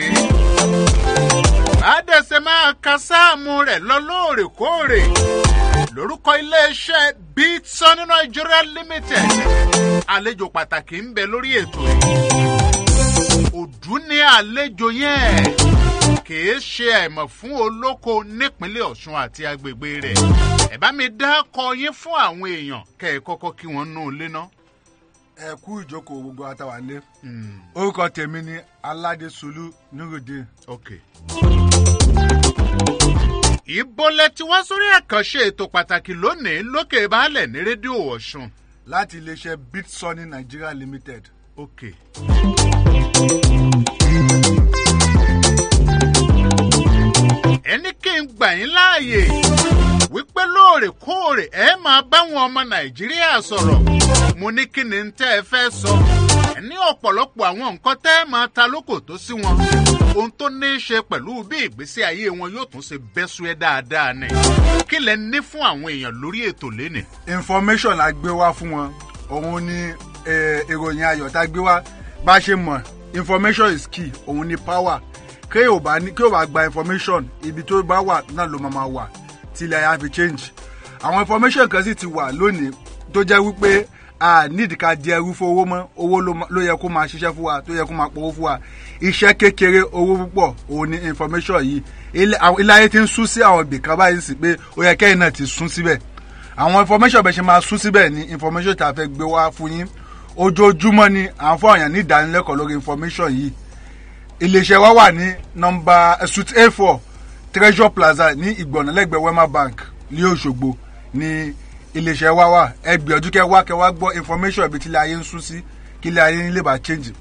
àdẹ̀sẹ̀ máa ka sáàmù rẹ̀ lọ lóòrèkóòrè lórúkọ iléeṣẹ́ bitson nigeria limited àlejò pàtàkì ń bẹ lórí ètò yìí òdú ní àlejò yẹn kìí ṣe àìmọ̀ fún olóko nípínlẹ̀ ọ̀ṣun àti agbègbè rẹ̀ ẹ bá mi dá kọ yín fún àwọn èèyàn kẹ́ ẹ kọ́kọ́ kí wọ́n nú ilé ná. ẹ kú ìjókòó gbogbo àtàwálé orúkọ tèmi ni aládé solú níròdé. okay ìbọlẹ̀ tí wọ́n sórí àkànṣe ètò pàtàkì lónìí lókè baálẹ̀ ní rédíò ọ̀ṣun. láti iléeṣẹ́ bitsoni nigeria limited. ok. ẹni kí n gbà yín láàyè wípé lóòrèkóòrè ẹ máa báwọn ọmọ nàìjíríà sọ̀rọ̀ mo ní kí ni tẹ́ ẹ fẹ́ sọ ẹ ní ọ̀pọ̀lọpọ̀ àwọn nǹkan tẹ́ ẹ máa ta lóko tó sí wọn ohun tó ní í ṣe pẹ̀lú bí ìgbésí ayé wọn yóò tún ṣe bẹ́sù ẹ dáadáa ni kí lẹ ní fún àwọn èèyàn lórí ètò lénìí. information la gbé wá fún wọn òun ni ìròyìn ayọ̀ tá a gbé wá bá a ṣe mọ̀ information is key òun ni power kí o bá ní kí o bá gba information ibi tó bá wà náà ló máa wà tí ilẹ̀ ayá fi change àwọn information kan sì ti wà lónìí tó jẹ́ wípé a nídìí ká di ẹrú fún owó mọ́ owó ló yẹ kó máa ṣiṣẹ́ fún wa tó yẹ kó máa pọ̀ fún wa iṣẹ́ kékeré owó púpọ̀ òun ni information yìí ilé ayé ti ń sún sí àwọn ibì kan báyìí sí pé ó yẹ kẹ́yìn náà ti sún síbẹ̀ àwọn information bẹ́ẹ̀ ṣe máa sún síbẹ̀ ni information tá a fẹ́ gbé wá fún yín ojoojúmọ́ ni à ń fún àyàn ní ìdánilẹ́kọ̀ọ́ lórí information yìí iléeṣẹ́ wa wà ní nọmba suit a four treasure plaza ní ìgbọ̀nà lẹ́gbẹ̀ẹ́ wema bank ní òṣogbo ní iléeṣẹ́ wa wà ẹ gbìyànjú kẹ wá kẹ wá gbọ́ information ibi tí ilé ayé ń sún sí kí ilé ayé ń lè bá change.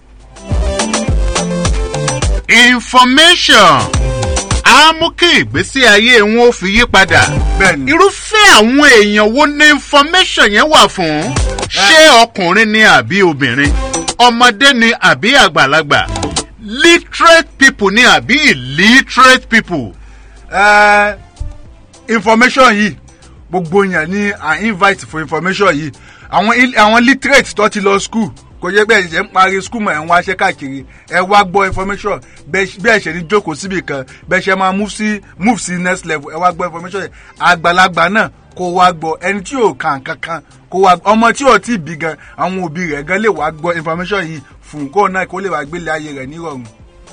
information á mú kí ìgbésí ayé wọn ó fi yí padà. irúfẹ́ àwọn èèyàn wo ni information yẹn wà fún? ṣé ọkùnrin ni àbí obìnrin? ọmọdé ni àbí àgbàlagbà? literate people ni àbí illiterate people? Uh, information yìí gbogbo yẹn ni à invite for information yìí àwọn àwọn literate tó ti lọ school kò yẹ bẹ́ẹ̀ ṣe ń parí school mọ̀ ẹ̀ ń wáṣẹ́ káàkiri ẹ wá gbọ́ information bẹ́ẹ̀ ṣe ní jókòó síbì kan bẹ́ẹ̀ ṣe máa move sí move sí next level ẹ wá gbọ́ information yẹn àgbàlagbà náà kó wá gbọ́ ẹni tí yóò kàn kankan kó wá ọmọ tí yóò tí bí gan àwọn òbí rẹ̀ gan lè wá gbọ́ information yìí fún kó náà kó lè wá gbélé ayé rẹ̀ nírọ̀rùn.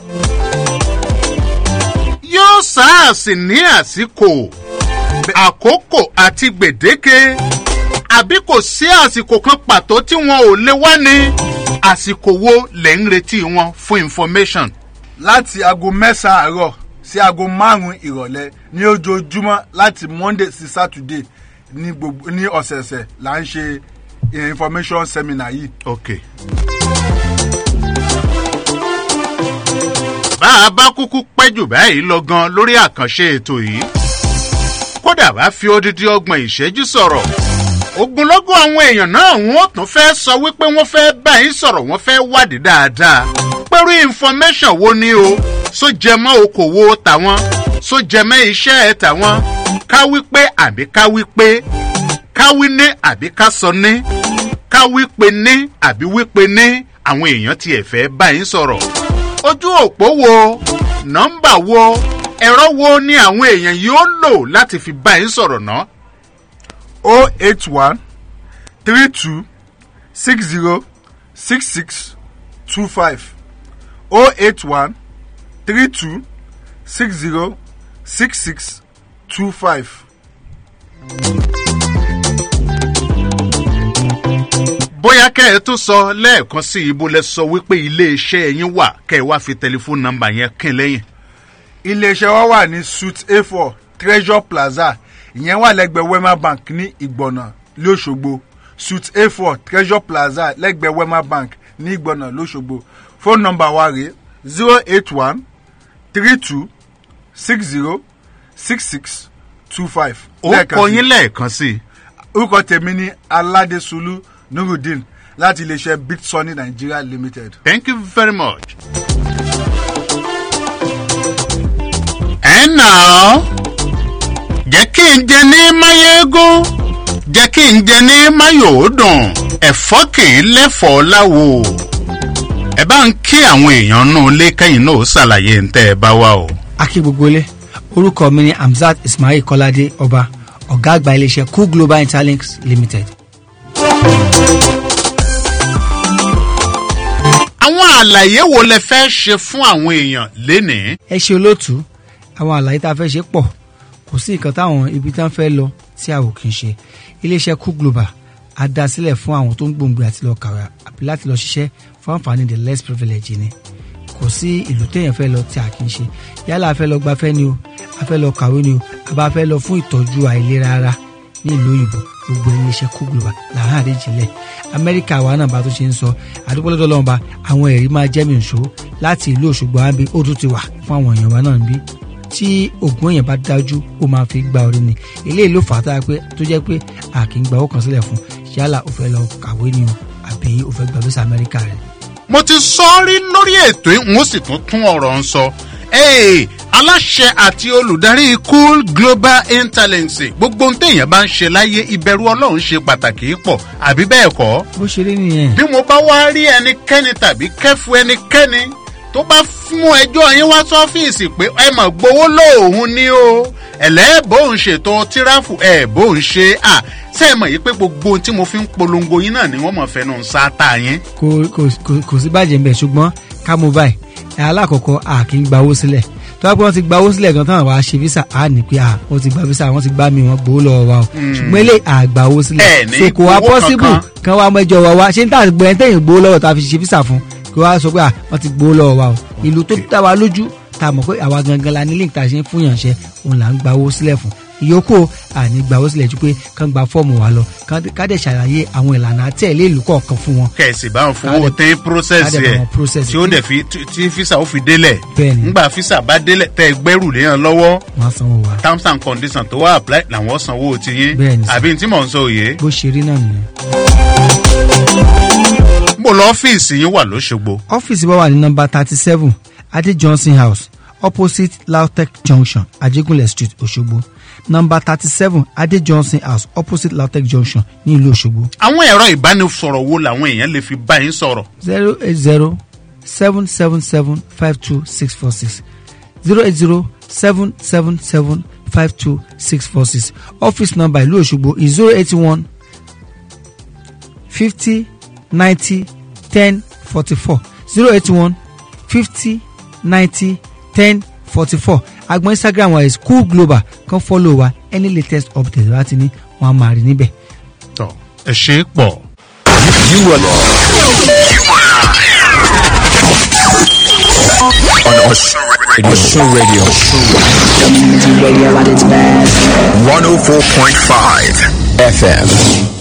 yóò sáàsì ní àsìkò àkókò àti gbèdéke àbí kò sí àsìkò kan pàtó tí wọn ò lè wá ní àsìkò wo lè ń retí wọn fún information. láti aago mẹ́sàn-án àárọ̀ sí aago márùn-ún ìrọ̀lẹ́ ní ojoojúmọ́ láti monday sí saturday ní gbogbo ní ọ̀sẹ̀ọ̀sẹ̀ là ń ṣe information seminar yìí. ok. bá a bá kúkú pẹ́ jù báyìí lọ gan lórí àkànṣe ètò yìí kódà bá fi odidi ọgbọ̀n ìṣẹ́jú sọ̀rọ̀ ogunlọ́gọ̀ àwọn èèyàn náà wọ́n tún fẹ́ sọ wípé wọ́n fẹ́ bá yín sọ̀rọ̀ wọ́n fẹ́ wádìí dáadáa pẹ̀lú information wo ni o so jẹmọ́ okòwò tàwọn so jẹmọ́ iṣẹ́ ẹ̀ tàwọn ká wípé àbí ká wípé ká wí ní àbí ká sọ ní ká wípé ní àbí wípé ní àwọn èèyàn tiẹ̀ fẹ́ bá yín sọ̀rọ̀ ojú òpó wo nọ́mbà wo ẹ̀rọ wo ni àwọn èèyàn yóò lò láti fi bá yín sọ̀rọ̀ náà o eight one three two six zero six six two five o eight one three two six zero six six two five. bóyá kẹ́ ẹ tó sọ lẹ́ẹ̀kan sí ibo lẹ sọ wípé iléeṣẹ́ yín wà kẹ́ ẹ wá fi tẹlifóònù nọ́mbà yẹn kín lẹ́yìn. iléeṣẹ́ wa wà ní suite a four treasure plaza ìyẹn wà lẹ́gbẹ̀ẹ́ wema bank ní ìgbọ̀nà lọ́sọ̀gbọ̀ suite a four treasure plaza lẹ́gbẹ̀ẹ́ wema bank ní ìgbọ̀nà lọ́sọ̀gbọ̀ fóònù nọ́mbà wa rèé zero eight one three two six zero six six two five. ó kọ yín lẹ́ẹ̀kan sí i. orúkọ tèmi ní aládésùlù nurudeen láti iléeṣẹ́ big sunny nigeria limited. thank you very much. ẹ nà ọ́ jẹ́ kí n jẹ ní máyégún jẹ́ kí n jẹ ní máyòódùn ẹ̀fọ́ kì í lẹ́fọ̀ọ́ láwo ẹ bá ń kí àwọn èèyàn nù lé kẹ́yìn náà ó ṣàlàyé ń tẹ́ ẹ bá wá o. akí gbogbo ilé orúkọ mi ni hamzat ismail kọ́ládé ọba ọ̀gá àgbà iléeṣẹ́ cool global interlinks limited. àwọn àlàyé wo lẹ fẹ́ ṣe fún àwọn èèyàn lénìí. ẹ ṣe olóòtú àwọn àlàyé tá a fẹ́ ṣe pọ̀ kò sí nǹkan táwọn ibi tá a fẹ́ lọ tí a ò kì í ṣe iléeṣẹ́ cool global a dá sílẹ̀ fún àwọn tó ń gbòǹgbò àti lọ kàwé àbí láti lọ ṣiṣẹ́ fún àǹfààní the less privilege ni kò sí ìlú téèyàn fẹ́ lọ tí a kì í ṣe yálà a fẹ́ lọ gbafẹ́ ni o a fẹ́ lọ kàwé ni o a bá fẹ́ lọ fún ìtọ́jú àìlera ara ní ìlú òyìnbó gbogbo iléeṣẹ́ cool global làwọn àríjìnlẹ̀ amẹ́ríkà wa náà bá tó ṣe ń sọ àdúgbò lọ́dọ̀ lọ́wọ́ bá àwọn ẹ̀rí máa jẹ́ mi nṣó láti ìlú òṣogbo àbí ó tún ti wà fún àwọn èèyàn wa náà níbí tí oògùn èèyàn bá dájú ó máa fi gba orí ni eléyìí ló fà á tára pé tó jẹ́ pé a kì í gba owó kan sílẹ̀ fún yálà ó fẹ́ lọ kàwé ni o àbí ó fẹ́ gba visa amẹ́ríkà rẹ̀. mo ti sọ ọ́ rí lórí ètò yìí n ó sì tún tún ọ̀rọ̀ ń sọ ee aláṣẹ àti olùdarí cool global interlinks gbogbo ohun téèyàn bá ń ṣe láyé ìbẹ̀rù ọlọ́run ṣe pàtàkì pọ̀ àbí bẹ́ẹ̀ kọ́. bó ṣe rí nìyẹn. bí mo bá wá rí ẹnikẹ́ni tàbí kẹ́fu ẹnikẹ́ni tó bá mú ẹjọ́ yín wá sọ́fíìsì pé ẹ mọ̀ gbowó lóòhùn ni o ẹ̀lẹ́bòun ṣètò tíráfù ẹ̀ bóun ṣe à ṣe é mọ̀ yìí pé gbogbo ohun tí mo fi ń polongo yín náà ni wọ́n mọ̀ fẹ́nu sáátà yín. kò kò kò- kò sí bàjẹ́ mbẹ̀ ṣùgbọ́n ká mú báyìí ẹ̀ alákọ̀ọ́kọ́ a kì í gba owó sílẹ̀ tó bá pẹ́ wọ́n ti gba owó sílẹ̀ gan tán wàá ṣe visa a ní pé a wọ́n ti gba visa wọ́n ti gbá mi wọ́n gbowó lọ́wọ́ wa o Hmm. ṣùgbọ́n ilé àgbà owó sílẹ̀ Ẹ ní so kò wá owó possible kankan. kan wá mẹ́jọ wa wá ṣé n tà gbọ́ ẹ̀ tẹ̀yìn gbowó lọ́wọ́ tá a fi ṣe visa fún kí wọ́n á sọ pé à wọ́n ti gbowó lọ́wọ́ wa o ìlú tó dá wa lójú tá a mọ̀ pé àwa gangan la ní link tá a ṣe ń fún yànṣẹ́ òun là ń gba owó sílẹ̀ fún ìyókù àní gba owó sílẹ̀ ju pé kán gba fọ́ọ̀mù wa lọ kán- ká dẹ̀ ṣàlàyé àwọn ìlànà àtẹ̀lé ìlú kọ̀ọ̀kan fún wọn kẹ̀sì bá ń fowó Ká dẹ̀- tẹ́ process ká dẹ̀ bá ẹ̀ wọn process tí ó dẹ̀ fi tí- tí fisa ó fi délẹ̀ Bẹ́ẹ̀ni. ńgbà fisa bá délẹ̀ tẹ́ ẹ gbẹ́rù léyàn lọ́wọ́ wọ́n á sanwó wa terms and conditions tó wà apply làwọn sanwó ti yín Bẹ́ẹ̀ni sir. àbí tí mò ń sọ òye. bó ṣe rí náà nìyẹn. mo lọ ọ́fíìsì yín wà lóṣogbo. ọ́fíìsì wa wà ní nọmba thirty seven adé johnson house opposite lautech junction ajégúnlẹ̀ street òṣogbo nọmba thirty seven adé johnson house opposite lautech junction ní ìlú òṣogbo àwọn ẹ̀rọ ìbánisọ̀rọ̀ wo làwọn èèyàn lè fi bá yín sọ̀rọ̀. zero eight zero seven seven seven five two six four six zero eight zero seven seven seven five two six four six office number ìlú òṣogbo is zero eight one fifty ninety ten forty four zero eight one fifty ninety ten forty four agbọn instagram wa is cool global kan follow wa any latest update láti ní wọn a máa rí níbẹ̀. tọ ẹ ṣe é pọ̀. You are on Osun Radio. Osun Radio. Community radio at its best. 104.5 FM.